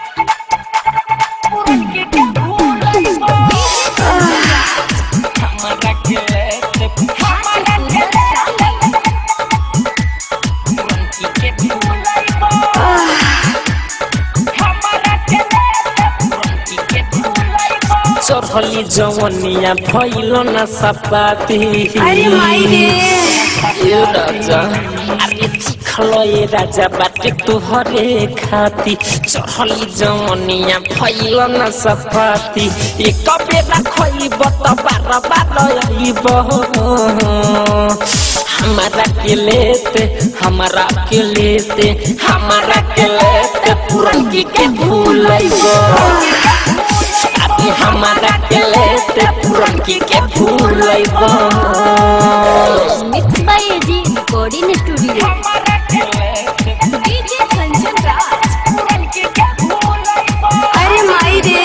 चढ़ली जवनिया भइल न सपाती अरे माई रे ए राजा अरे चिखल ए राजा बाटे तुहरे खाती चढ़ली जवनिया भइल न सपाती एक बेला खइब त बार बार अइब हमारा के लेते हमारा के लेते हमारा के लेते पुरनकी के भूलइब अभी हमारा के लेते पुरनकी के भूलइब mix by AG recording studio DJ Kanchan Raj अरे माई रे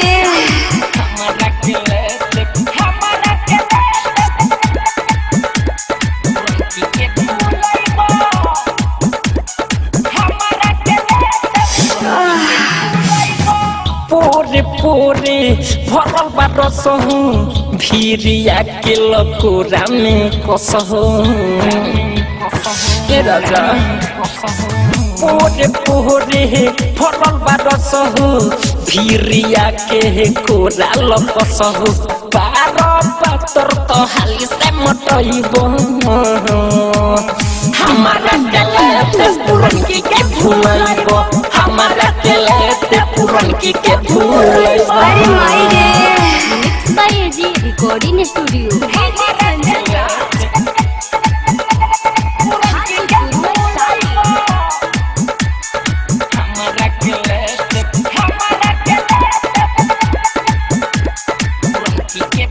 पोरे पोरे भरल बा रसहु भिरिया के लकोरा में कसहु ए राजा पोरे पोरे भरल बा रसहु भिरिया के कोरा लकसहु पार पातर तो हाली से मटइब हमारा गलत पुरनकी के भूलइब हमारा गलत पुरनकी के भूलइब अरे माई रे mix by AG recording studio DJ Kanchan Raj हमारा गलत हमारा पुरनकी के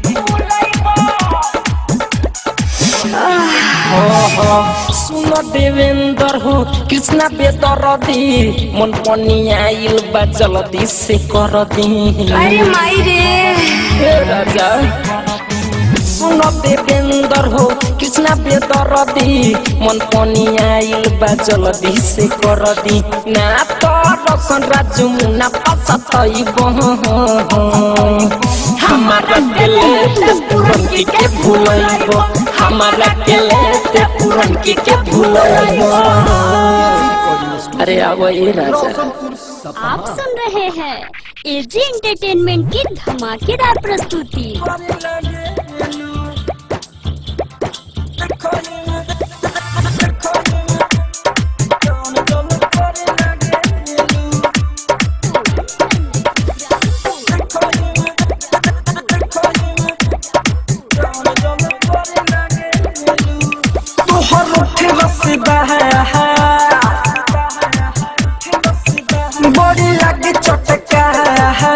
सुन देवेंद्र हो कृष्णा बेदरदी मन पनी आइल बा जल्दी से कर दी अरे माई रे हे राजा सुन देवेंद्र हो कृष्णा बेदरदी मन पनी आइल बा जल्दी से कर दी ना तो रसन राजू मुना पसतइब हमारा दिले पुरनकी के भूलइब हमारा दिले पुरनकी के भूलइब अरे आवो ए राजा रोशनपुर सपहा आप सुन रहे हैं एजी एंटरटेनमेंट की धमाकेदार प्रस्तुति तोहर उठे रसीदा है बड़ी लगे चटका है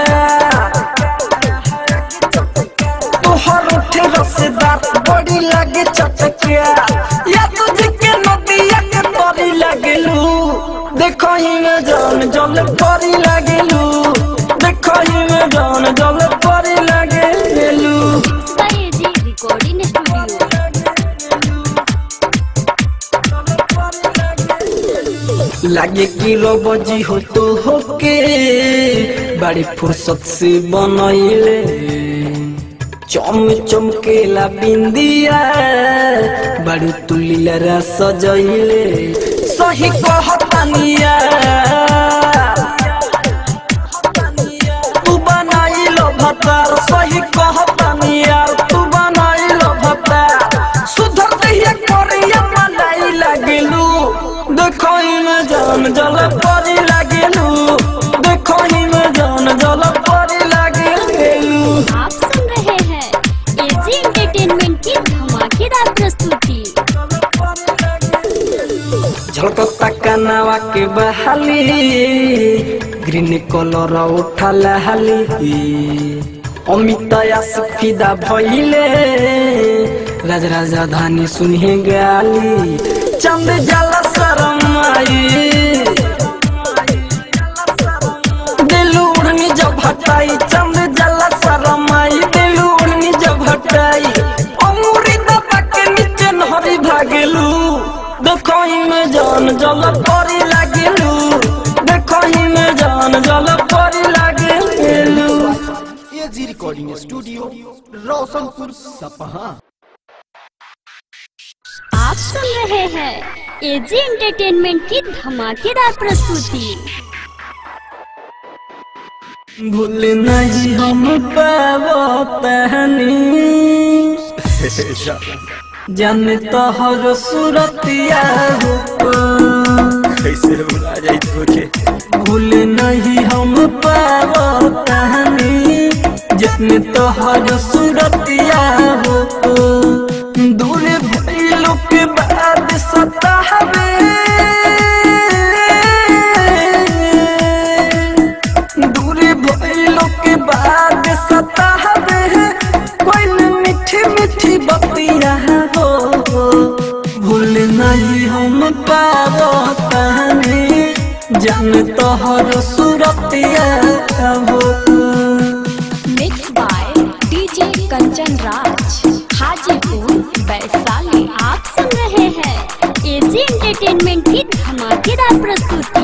तोहर उठे रसीदा बड़ी लगे चटका या तुझे के नदिया के तरी लगलू देखो ही में जान जल परी लगलू देखो ही में जान जल परी लगलू mix by AG recording studio लागे कि रोबजी हो तो होके बड़ी फुर्सत से बनैले चम चमकेला बिंदिया बड़ी तुलिलरा सजैले सही कहतानिया तू बनाइलो भतार सही कहतानिया तू बनाइलो भतार सुधर दहिया करिया मलाई लागेलू देखो में जान जल परी लागेलू देखो में जान जल परी लागेलू आप सुन रहे हैं एजी एंटरटेनमेंट की धमाकेदार प्रस्तुति झलकता कनावा के बहाली ग्रीन कलर उठल हाली अमित फिदा भइले राज राजधानी सुनहे गाली चंद जला शरमाई दिल उड़नी जब हटाई चंद जला शरमाई दिल उड़नी जब हटाई अमूरी दबा के नीचे नहरी भागेलू देखो में जान जल परी लागेलू देखो में जान जल परी लागेलू एजी रिकॉर्डिंग स्टूडियो रोशनपुर सपहा आप सुन रहे हैं एजी एंटरटेनमेंट की धमाकेदार प्रस्तुति भूल नहीं हम पावो तहनी जान तोहर सूरतिया हो कैसे भुला जाई तोके भूल नहीं हम पावो तहनी जतन तोहर सूरतिया हो दूर भइलो के बाद सतावे दूर भइलो के बाद सतावे कोई मीठी मीठी बतिया हो भूल नहीं हम पावो तहनी जान तोहर सूरतिया हो mix by DJ Kanchan Raj Hajipur Vaishali आप सुन रहे हैं एजी एंटरटेनमेंट की धमाकेदार प्रस्तुति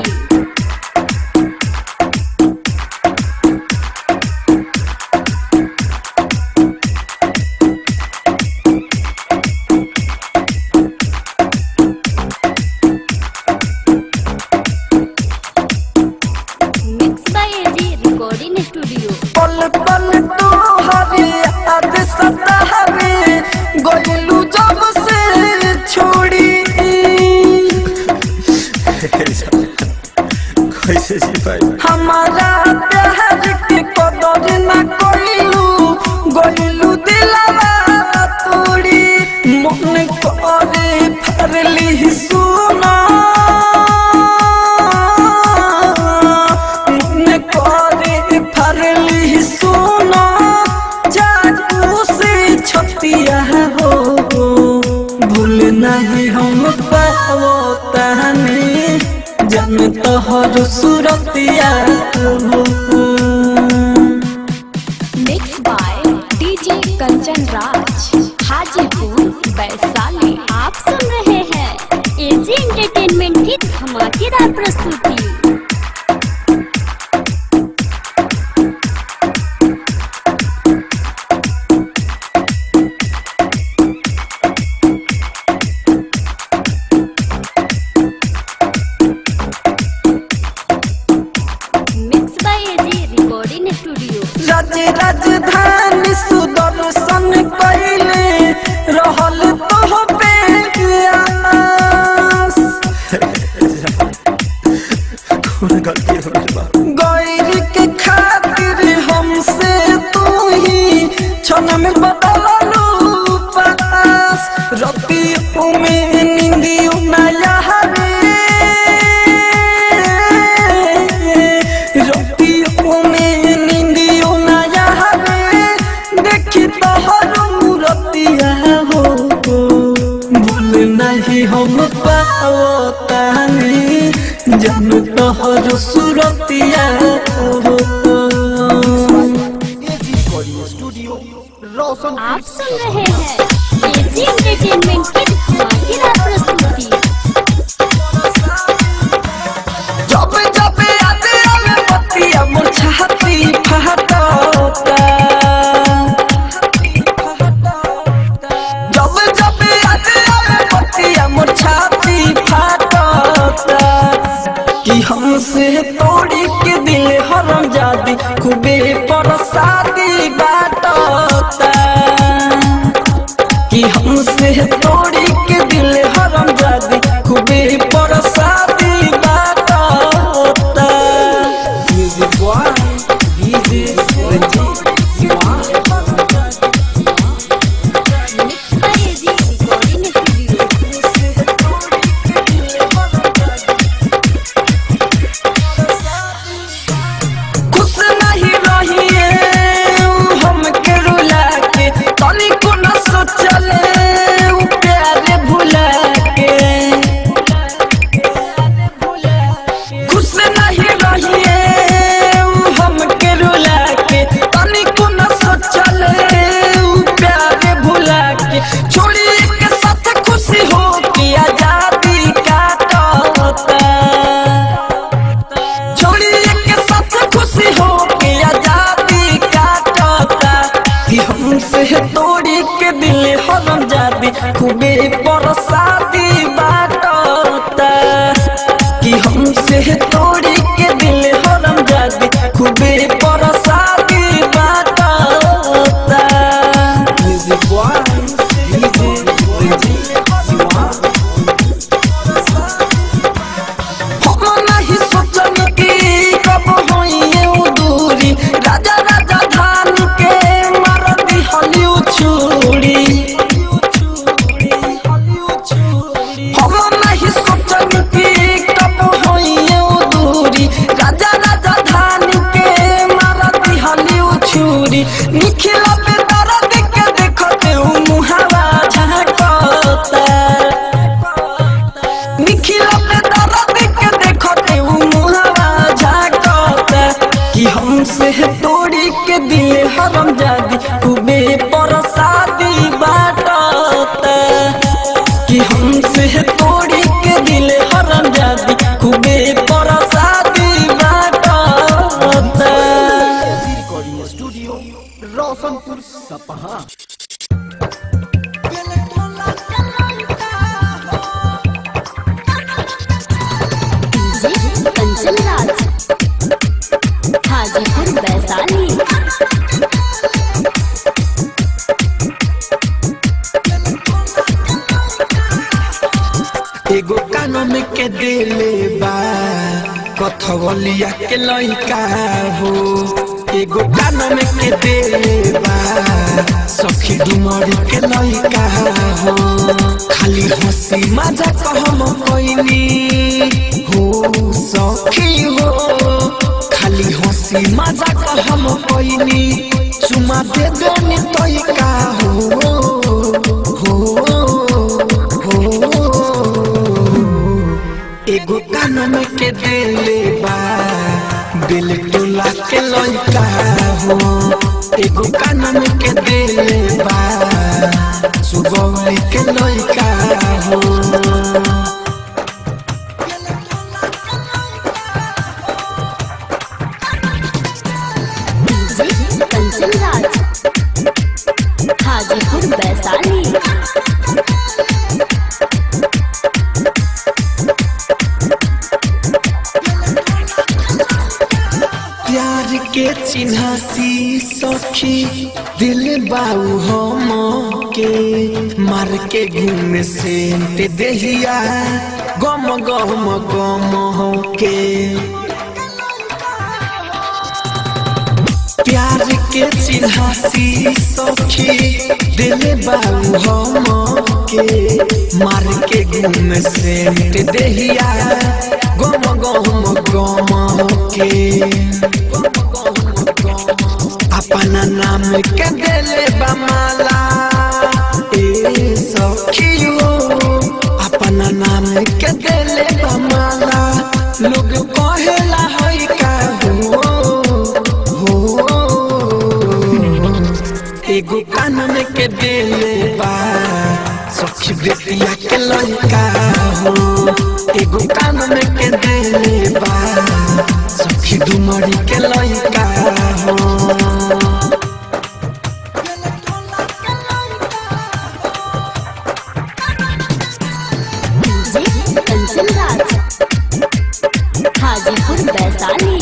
mix by AG recording studio पल पल तो हवे याद सतावे गोलू जब से छोड़ी कैसे सिपाही हमारा प्यार के कदर न कोइलू गोलू दिलवा तोड़ी मन करे फरली सुना मन करे फरली सुना जादू से छतिया हो भूल नहीं हम पावो तहनी जन तोहर सूरतिया हो mix by DJ Kanchan Raj Hajipur Vaishali आप सुन रहे हैं एजी एंटरटेनमेंट की धमाकेदार प्रस्तुति mix by AG recording studio Raj Rajdhani Sudarshan कैले रहल तो पे आस कौन गलती हमरे बा गैर के खातिर हमसे तू ही क्षण में बदललू पास रतियों में नींदियों नया रतियों में नींदियों नया देखी तोहर मूरतिया हो भूल नहीं हम पाओ तानी जन तोहर सूरतिया हो एजी रिकॉर्डिंग स्टूडियो रोशनपुर आप सुन रहे हैं एजी एंटरटेनमेंट की धमाकेदार प्रस्तुति जब जब याद आवे बतिया मोर छाती फहटता जब जब याद आवे बतिया मोर छाती फहटता हमसे तोड़ी के दिल हरम जादी खूबे परसादी बाटता कि हमसे तोड़ी के दिल हरम जादी खूबे परसादी बाटता म्यूजिक बॉय डीजे रंजीत खुश नहीं रहिए हमके रुला के तनिको न सोचले उ प्यारे भुला के खुश नहीं रहिए हमके रुला के तनिको न सोचले उ प्यारे भुला के छोड़ी के साथ खुशी हो के आजादी काटता छोड़िए के साथ खुशी हो के आजादी काटता कि हमसे तोड़ी के दिल हरम जादी खूबे परसादी बाटता कि हमसे तोड़ी के दिल हरम जादी खूबे परसादी बाटता music boy DJ Ranjeet Siwan हम नहीं सोचनी कि कब होइए उ दूरी राजा राजा धान के मार दी हलिउ छुरी हम नहीं सोचनी कि कब होइए उ दूरी राजा राजा धान के मार दी हलिउ छुरी निखिला पे दर्द के देखते उ मुहावा झांकता निखिला पे दर्द के देखते उ मुहावा झाकता कि हमसे तोड़ी के दिल हरम जादी खूबे परसादी बाटता कि हमसे तोड़ी के दिल हरम जादी खूबे परसादी बाटता recording studio Roshanpur Sapaha DJ Kanchan Raj Hajipur Vaishali एगो कानून के दिले बा कथवलिया के लइका हो एगो कानून के दिले बा सखी डुमरी के लइका हो खाली हंसी मजा कहम कोइनी हो सखी हो खाली हंसी मजा कहम कोइनी चुमा दे देनी तइका हो हो हो एगो कानून के दिले बा दिल टोला के लइका हो एगो कानून के दिले बा सुगौली के लइका हो डीजे कंचन राज हाजीपुर वैशाली प्यार के चिन्हासी सखी दिल बाऊ हम के मार के घूम से देहिया गम गम गम हो के प्यार के चिन्हासी सखी दिल बाऊ हम के मार के घूम से देहिया गम गम गम के अपना नाम के दिले बमाला ए सखी हो अपना नाम के दिले बमाला लोग कहेला है का हो हो एगो कानून के दिले बा सखी बेटिया के लड़का हो एगो कानून के दिले बा सखी डुमरी के लड़का हो डीजे कंचन राज हाजीपुर वैशाली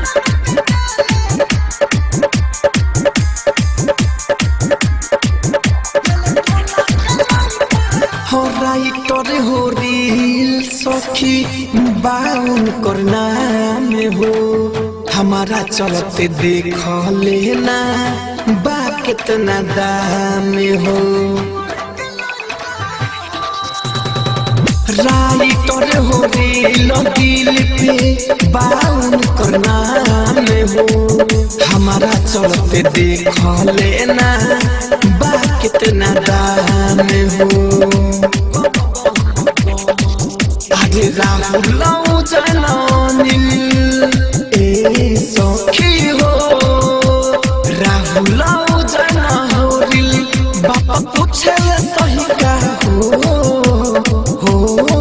हो राइटर हो रील सखी बाउन करना में हो हमारा चलते देख लेना बा कितना दाम हो राइटर हो रील दिल पे बाउन करना में हो हमारा चलते देख लेना बा कितना दाम हो আগে রাহুল জানিল এ সখী হো রাহুল জানিল বাবা পুছে সহি কা হো हो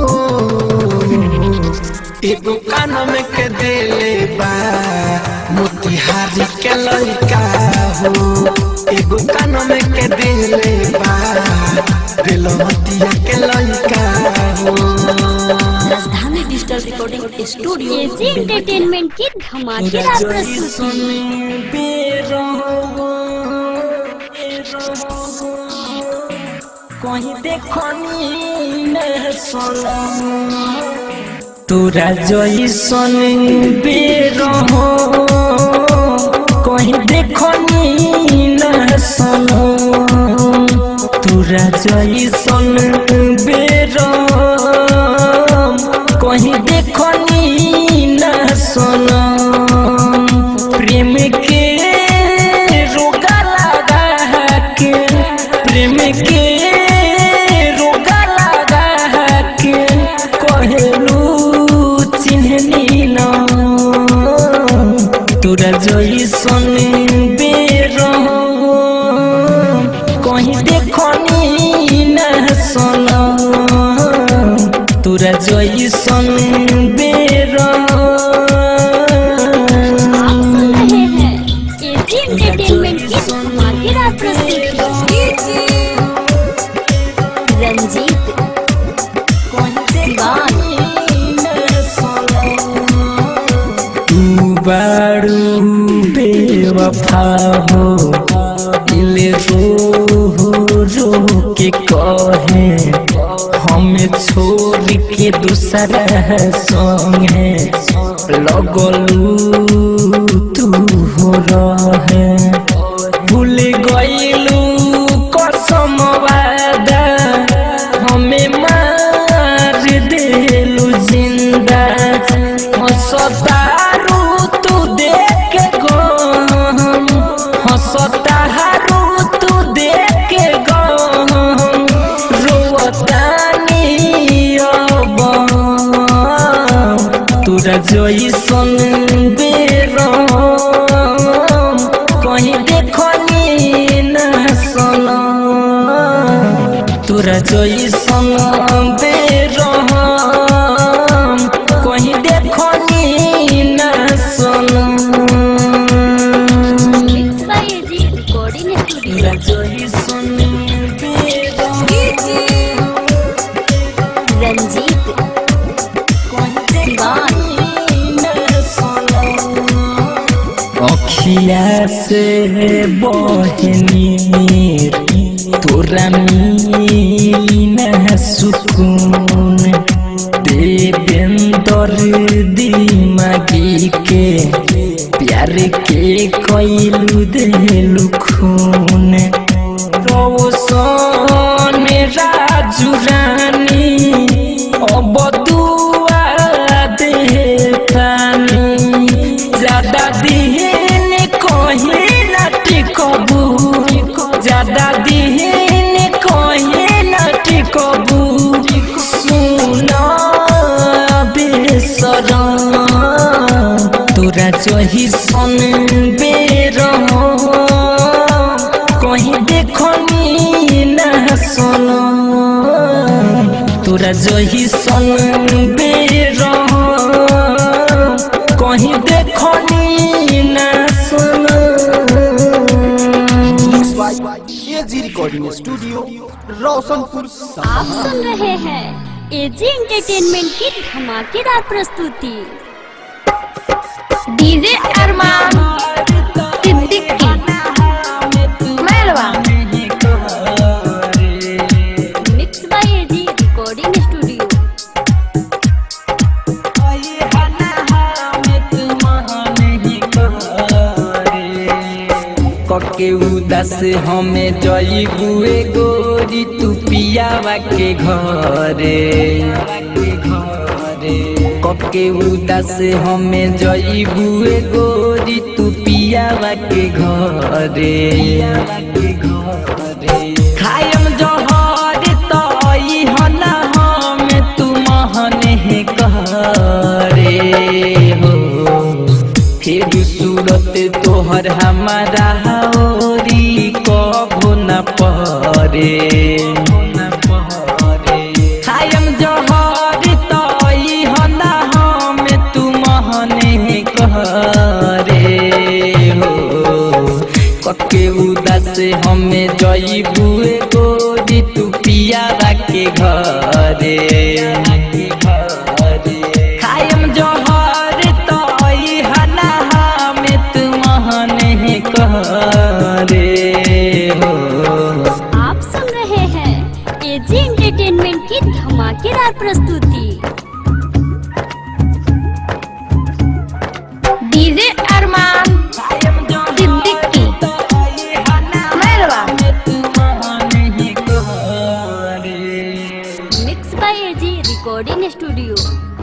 एगो कान में के देले बा मोतिहारी के लइका हो एगो कान में के देले बा बेलमतिया के लइका हो Rajdhani digital recording studio AG entertainment की धमाकेदार प्रस्तुति कहीं देखनी न सोना तोरा जैसन बेरहो कहीं देखनी न सोना तोरा जैसन बेरहो कहीं देखनी न सोना प्रेम के रोगा लगा के प्रेम के रोगा लगा के कहलू चिन्हनी न तोरा जैसन बेरहो कहीं देखनी न सोना तोरा जैसन बेरहो आप सुन रहे हैं एजी एंटरटेनमेंट की धमाकेदार प्रस्तुति रंजीत सिवान तू बारू बेवफा हो दिल रो रो के कहे हमें छोड़ के दूसरा संगे लगलू तू हो रहे भूल गईलू कसम वादा हमें मार देलू जिंदा हंसतारू तू देख गम हंसतारू तू देख गम रोवतानी अब तोरा जैसन बेरम कहीं देखनी न सनम तोरा जैसन बेरहम कहीं देखनी न सनम mix by AG recording studio तोरा जैसन बेरहम रंजीत सिवान अखिया से बहनी तोरा मिली न सुकून देवेंदर दिमागी के प्यार के कैलू देलू खून रोशन राजू रानी अब दुआ देखानी ज्यादा दिन कहीं न टिकबू ज्यादा दिन कहीं न टिकबू सुना बेसरम तोरा जही सन बेरम कहीं देखनी न सनम तोरा जही सन बेरम कहीं देखनी न सनम एजी रिकॉर्डिंग स्टूडियो रोशनपुर आप सुन रहे हैं एजी एंटरटेनमेंट की धमाकेदार प्रस्तुति DJ Arman Siddiqui Mairwa mix by AG recording studio कके उदास हमें जईबुए गोरी तू पियावा के घरे कके उदास हमें जईबुए गोरी तू पियावा के घरे खायम जहर तई हना हम तू महने करे हो फिर सूरत तोहर हमारा होरी कबो न परे खायम जहर तई हना हम तू महने करे हो कके उदास हमें जईबुए गोरी तू पियावा के घरे खायम जहर तई हना हमें तू महने करे हो आप सुन रहे हैं एजी एंटरटेनमेंट की धमाकेदार प्रस्तुति DJ Arman Siddiqui Mairwa mix by AG recording studio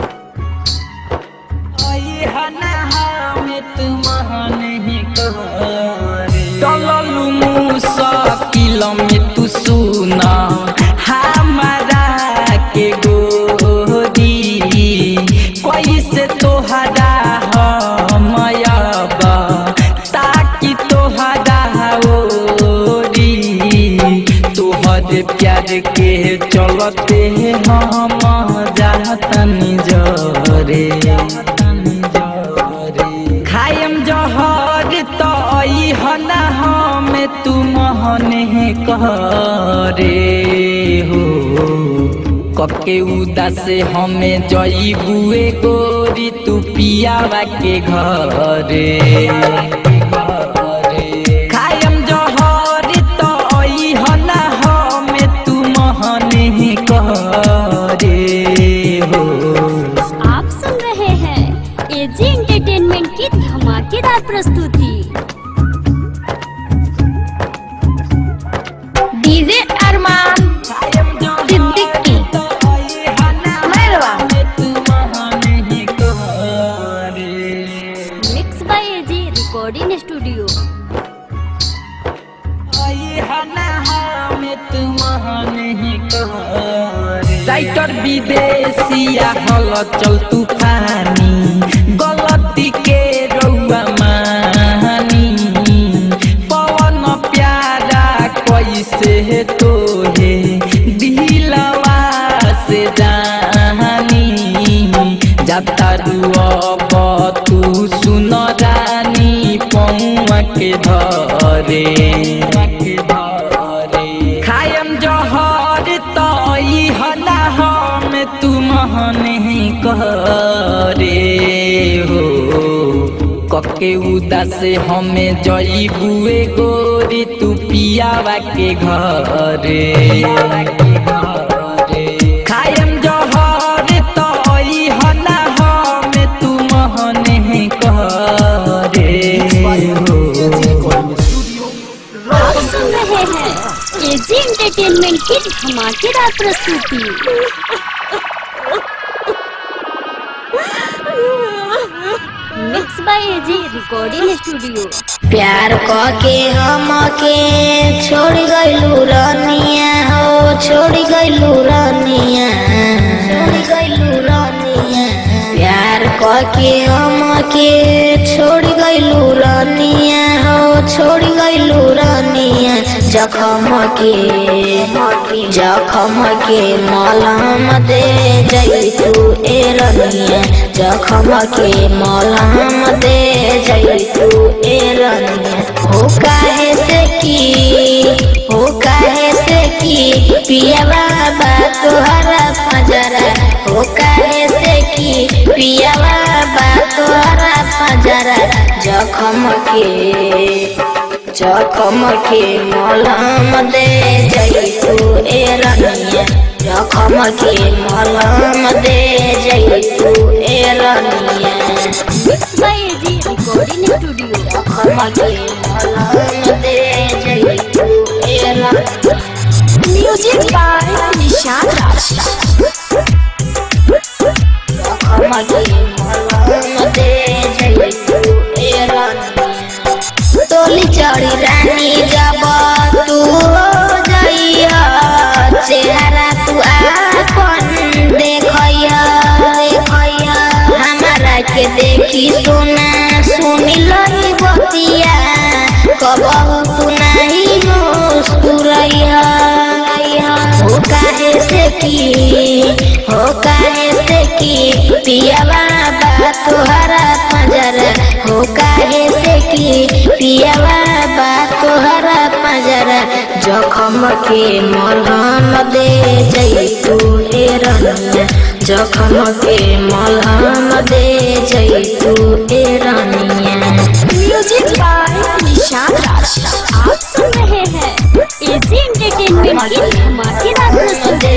चललू मुसाकिल में तू सुना हमारा के गोरी कैसे तोहरा हमयबा ताकि तोहरा ओरी तोहर प्यार के चलते हम जातनी जरे खायम जहर तई हना हम तू महने करे हो कके उदास हमें जईबुए गोरी तू पियावा के घरे खायम जहर तई हना हम तू महने करे हो आप सुन रहे हैं एजी एंटरटेनमेंट की धमाकेदार प्रस्तुति DJ Arman Siddiqui Mairwa mix by AG recording studio writer विदेशिया हल चल तूफानी गलती के रउआ मानी पवन प्यारा कैसे तोहे दिलवा से जानी जाता अब तू सुन रानी पौआ के धरे खायम जहर तई हना हम तू महने करे हो कके उदास हमें जईबुए गोरी तू पियावा के घरे खायम जहर तई हना हम तू महने करे हो आप सुन रहे हैं एजी एंटरटेनमेंट की धमाकेदार प्रस्तुति mix by AG recording studio प्यार के हमके छोड़ गइलू रनिया हो छोड़ गइलू रनिया छोड़ गइलू रनिया प्यार के हमके छोड़ गइलू रनिया हो छोड़ गइलू रनिया जखम के जखम के मलहम दे जइतू ए रनिया जखम के मलहम दे जइतू ए रनिया हो काहे से की हो काहे से की पिया बाबा तोहरा पजरा हो काहे से की पिया बाबा तोहरा पंजरा जखम के जखम के मलहम दे जैतू ए रनिया जखम के मलहम दे जैतू ए रनिया बाय एजी रिकॉर्डिंग स्टूडियो जखम के मलहम दे जैतू ए रनिया म्यूजिक बाय निशान राज तोली चढ़ी रानी जब तू हो जइया चेहरा तू आपन देखैया देखैया हमारा के देखी सुना सुनी लही बतिया कबहू तू नहीं मुस्कुरैया हो काहे से की हो काहे से की पियावा बा तोहरा पंजरा हो काहे से की पियावा बा तोहरा पंजरा जखम के मलहम दे जैतू ए रनिया जखम के मलहम दे जैतू ए रनिया म्यूजिक बाय निशान राज आप सुन रहे हैं एजी एंटरटेनमेंट की धमाकेदार प्रस्तुति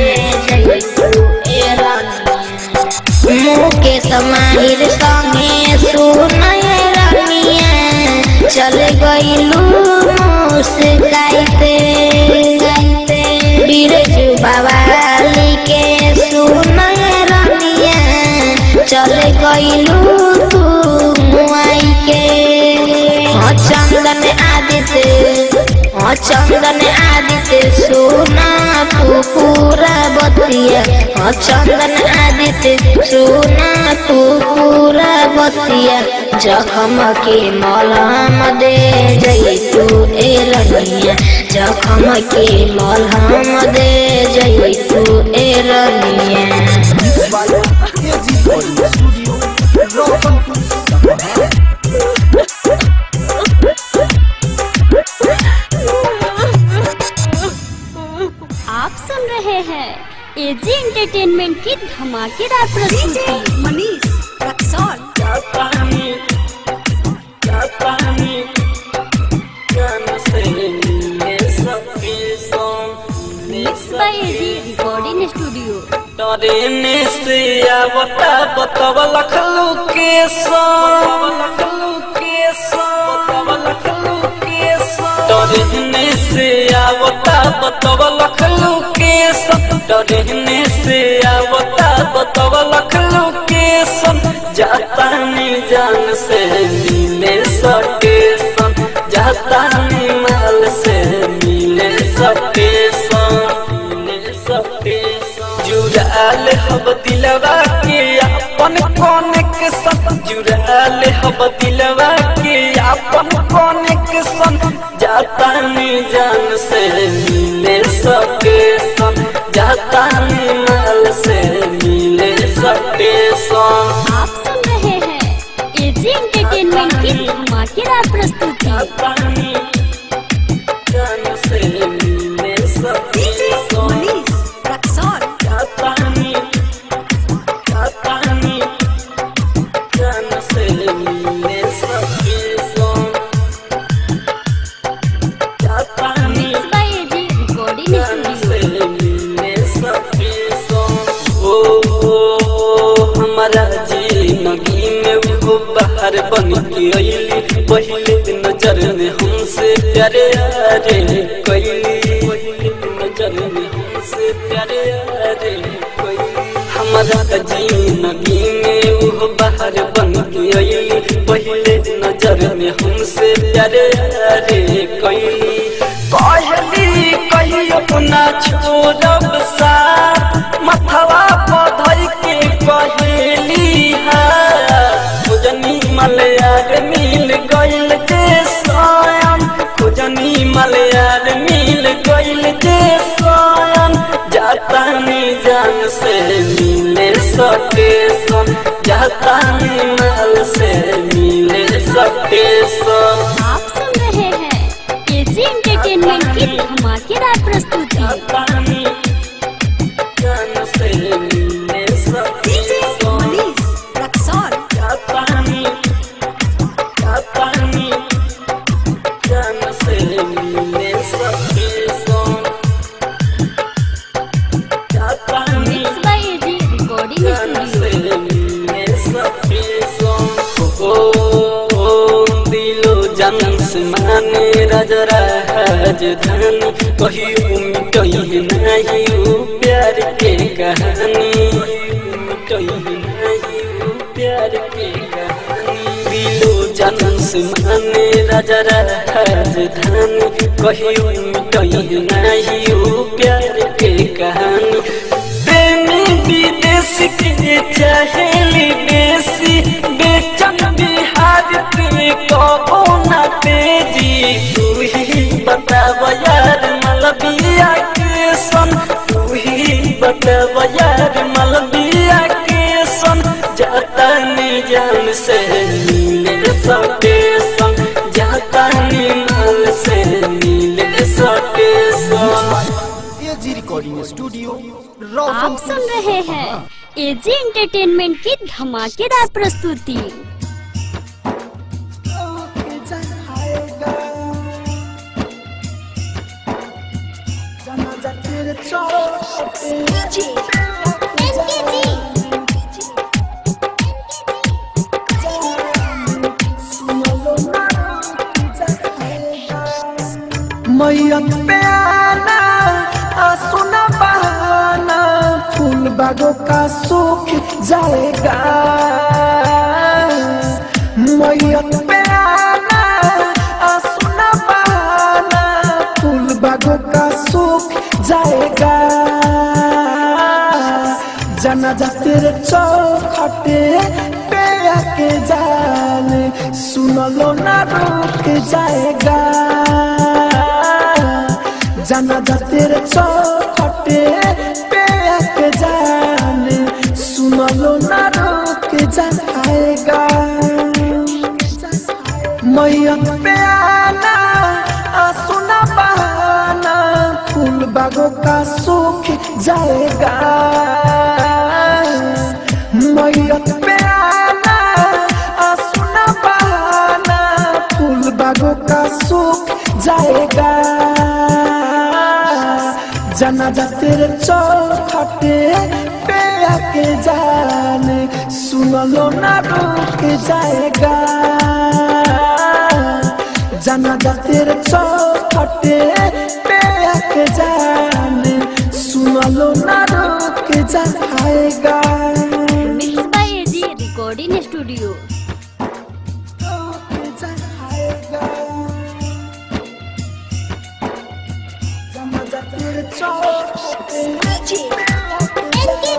मुके समाहिर संगे सुनय रनिया चल गइलू मुस्काइते बिरजू बवाली के सुनय रनिया चल गइलू तू मुआई के हाँ चंदन आदित्य हाँ चंदन आदित्य सोना तू पूरा बतिया हाँ चंदन आदित्य सोना तू पूरा बतिया जखम के मलहम दे जैतू ए रनिया जखम के मलहम दे जैतू ए रनिया एजी रिकॉर्डिंग स्टूडियो रोशनपुर सपहा आप सुन रहे हैं एजी एंटरटेनमेंट की धमाकेदार प्रस्तुति Manish Raxaul mix by AG recording studio डरेने से आवता बतव लखलू के लखलू के लखलू के डरेने से आवता बतव लखलू के डरेने से आवता बतव लखलू के जाता नी जान से मिले सके सन जाता नी माल से मिले सके सन मिले सके सन जुड़ाल हब दिलवा के अपन कौन के सन जुड़ाल हब दिलवा के अपन कौन के सन जाता नी जान से मिले सके सन जाता नी माल से मिले सके सन आप सुन रहे हैं एजी एंटरटेनमेंट की धमाकेदार प्रस्तुति पानी जान से मिले सके सन मनीष रक्सौल पानी पानी जान से मिले सके सन पानी mix by AG recording studio ओ हमारा जिंदगी में वो बाहर बन के अली पहले नजर में हमसे प्यारे रे कैली पहले नजर में हमसे प्यारे रे कैली हमारा जिंदगी में वो बाहर बन के अली पहले नजर में हमसे प्यारे रे कैली कहली कही अपना छोड़ब साथ मथवा पधर के कहेली खुजनी मलयार मिल गइल जे स्वयं खुजनी मलयार मिल गइल जे स्वयं जाता नी जान से मिले सके सन जाता नी माल से मिले सके सन आप सुन रहे हैं एजी एंटरटेनमेंट की धमाकेदार प्रस्तुति पानी जान से मिले सके सन मनीष रक्सौल पानी से माने राजा राजधानी कहियो मिटही नहीं उ प्यार के कहानी मिटही नहीं उ प्यार के कहानी दिलो जन्म से माने राजा राजधानी कहियो मिटही नहीं उ प्यार के कहानी प्रेमी विदेश के चाहेली बेसी बेचन बिहार के कबो न तेजी तू ही बताव यार मलबिया के सन तू ही बताव यार मलबिया के सन जाता नहीं जान से मिले सके सन जाता नहीं माल से मिले सके सन एजी रिकॉर्डिंग स्टूडियो आप रोशनपुर सुन रहे हैं एजी एंटरटेनमेंट की धमाकेदार प्रस्तुति मैयत पे आना सुना बहाना फूल बागों का सूख जाएगा मैयत पे आना सुना बहाना फूल बागों का सूख जाएगा जनाजा तेरे चौखटे पे आके जान सुन लो ना रुक जाएगा जनाजा तेरे चौखटे पे आके जान सुन लो ना रुक जाएगा मैयत पे आना सुना बहाना फूल बागों का सूख जाएगा मैयत पे आना सुना बहाना फूल बागों का सूख जाएगा जनाजा तेरे चौखटे पे आके जान सुन लो ना रुक जाएगा जनाजा तेरे चौखटे पे आके जान सुन लो ना रुक जाएगा mix by AG recording studio रुक जाएगा जनाजा तेरे चौखटे पे आके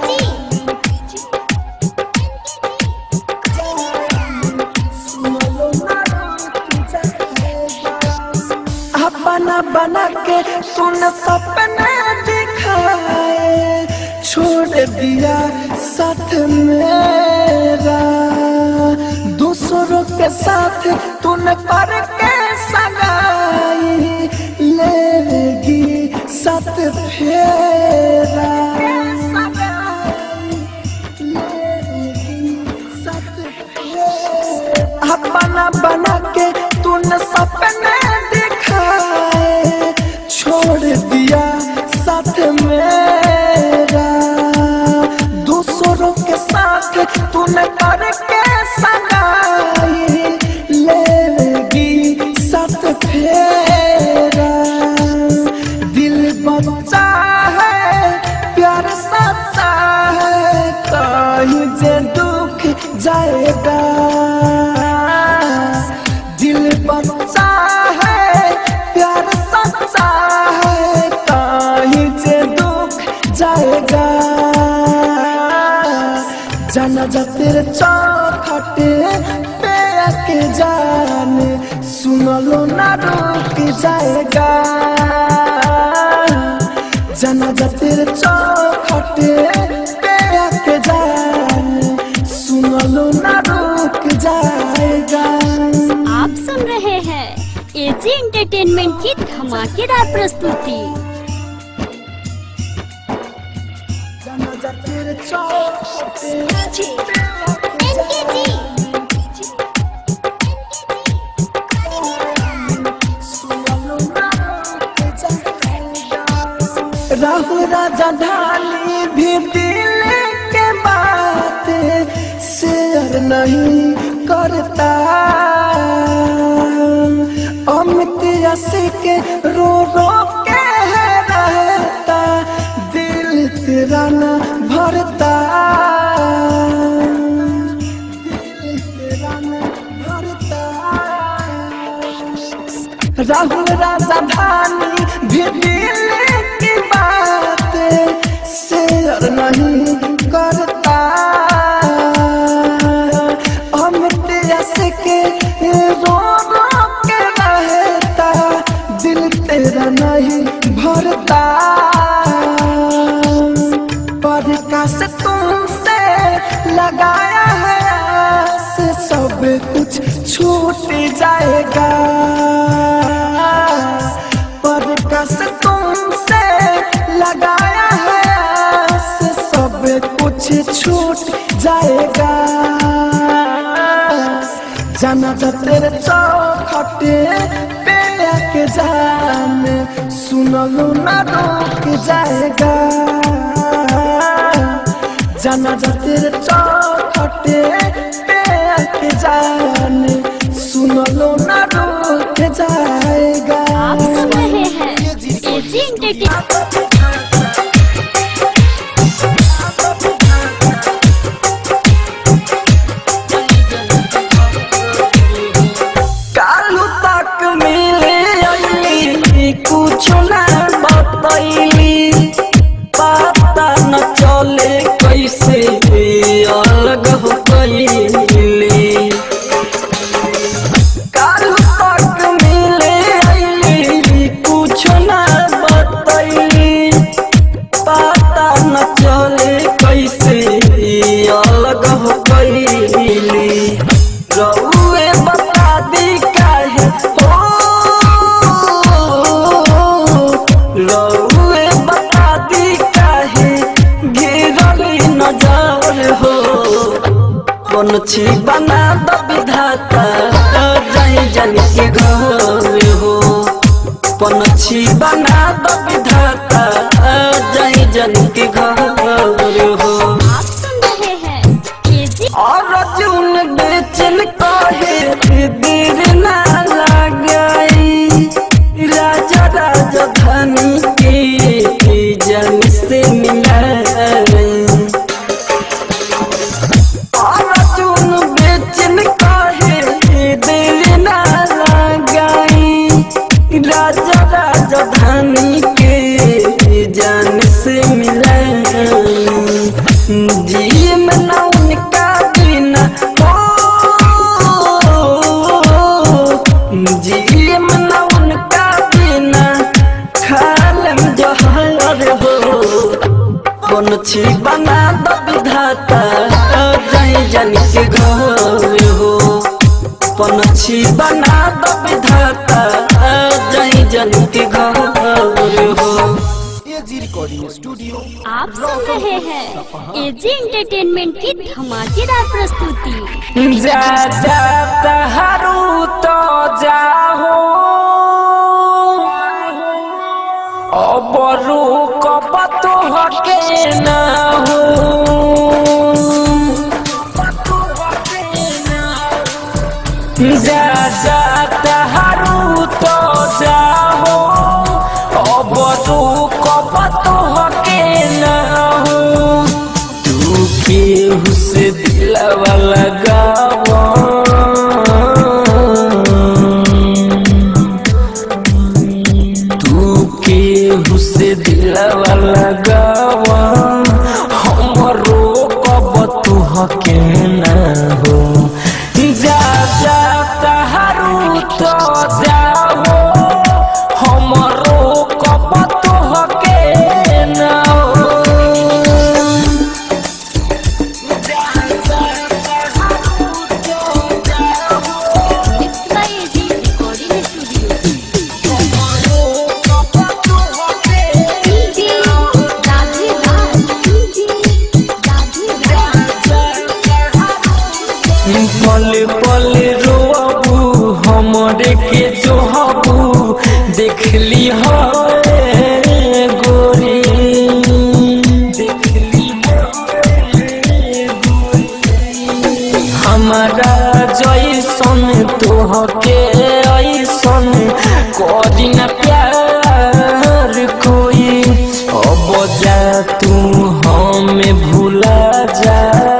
अपना बना के तूने सपने दिखाए छोड़ दिया साथ मेरा दूसरों के साथ तूने पर के सगाई लेगी साथ फेरा अपना बना के तूने सपने दिखाए छोड़ दिया साथ मेरा दूसरों के साथ तूने करके सगाई लेगी साथ फेरा दिल बच्चा है प्यार सच्चा है कहीं जे दुख जाएगा दिल बच्चा है प्यार सच्चा है कहीं जे दुख जाएगा जाना जा तेरे चौखटे पे आके जान सुन लो ना रुक जाएगा जाना जा तेरे चौखटे पे आके जान सुन लो ना रुक जाएगा आप सुन रहे हैं एजी एंटरटेनमेंट की धमाकेदार प्रस्तुति जाना जा तेरे चौखटे पे आके राहु राजा ढाली भी दिल के बात शेयर नहीं करता अमित यसी के रो रो के रहता दिल तेरा न भरता दिल तेरा न भरता राहुल राजधानी भी दिल की बात शेयर नहीं करता अमित यश के रो रो के रहता दिल तेरा नहीं भरता प्रकाश तुमसे लगाया है आस सब कुछ छूट जाएगा प्रकाश तुमसे लगाया है आस सब कुछ छूट जाएगा जाना जा तेरे चौखटे पे के जान सुनलू ना रुक जाएगा जाना जा तेरे चौखटे पे के जान सुनलू ना रुक जाएगा आप सुन रहे हैं एजी एंटरटेनमेंट कालू तक मिले अली कुछ ना बतैली पता न चले कैसे अलग हो गईली कालू तक मिले अली कुछ ना बतैली पता न चले कैसे अलग हो गईली रउए बता दी काहे हो रउए बता दी काहे गिरली नजर हो कौन छी बना द विधाता जाई जन के घर हो कौन छी बना द विधाता जाई जन के घर हो आप सुन रहे हैं एजी और अर्जुन बेचन कहे देर ना लगाई राजा राजधानी के जन से मिलाई और अर्जुन बेचन कहे देर ना लगाई राजा राजधानी के जान से मिलाई जी में ना उनका बिना हो जी में ना उनका बिना खालम जहर हो कौन छी बना द विधाता जाई जन के घर हो कौन छी बना द विधाता जाई जन के घर हो एजी रिकॉर्डिंग स्टूडियो आप सुन रहे हैं एजी एंटरटेनमेंट की धमाकेदार प्रस्तुति जा जा तहारू तो जाहो अबरू कपत हके ना हो जा जा तहारू तो जाहो अबरू कपत हके ना हो तू केहू से दिलवा लगावा तू केहू से दिलवा लगावा हमरो कब तू हके ना हो जा जा तहारू तो जाओ हमरो कब तू हके ना हो mix by AG recording studio DJ Radhe Raj DJ Radhe Raj पल पल रोबू हमरे के जोहबू देखली है गोरी देखली है गोरी हमारा जैसन तोहके ऐसन करी न प्यार कोई अब जा तू हमें भूला जा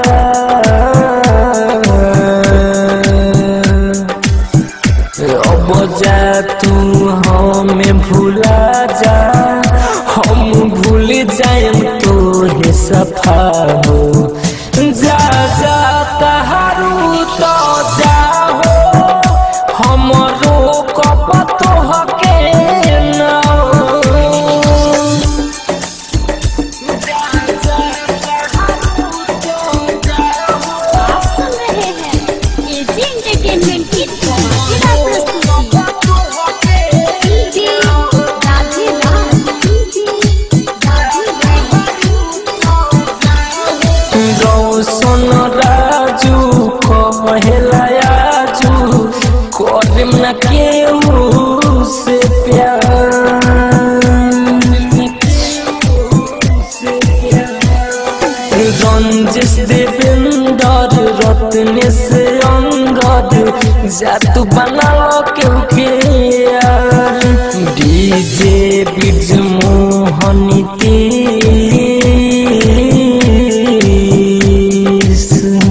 अब जा तू हमें भूला जा हम भूल जाए तो हे सफा हो जा जा तहारू तो जाहो हमरो कप तो हके ना आप सुन रहे हैं एजी एंटरटेनमेंट की धमाकेदार प्रस्तुति डीजे राधे राम रौशन राजू कहेला आजू करम न केहू से प्यार रंजिश देवेंदर रत्न से अंगद जातु बना केहू के यार डीजे बिज मोहनी तीस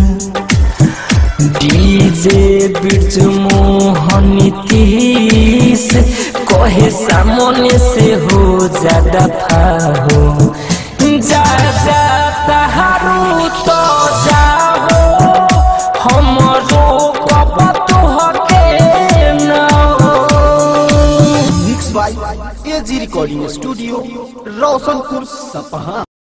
डीजे बिरज मोहनी तीस कहे सामने से हो ज्यादा फाहो जा जा तहारू तो जाहो हमरो कप तो हके ना mix by AG recording studio Roshanpur सपहा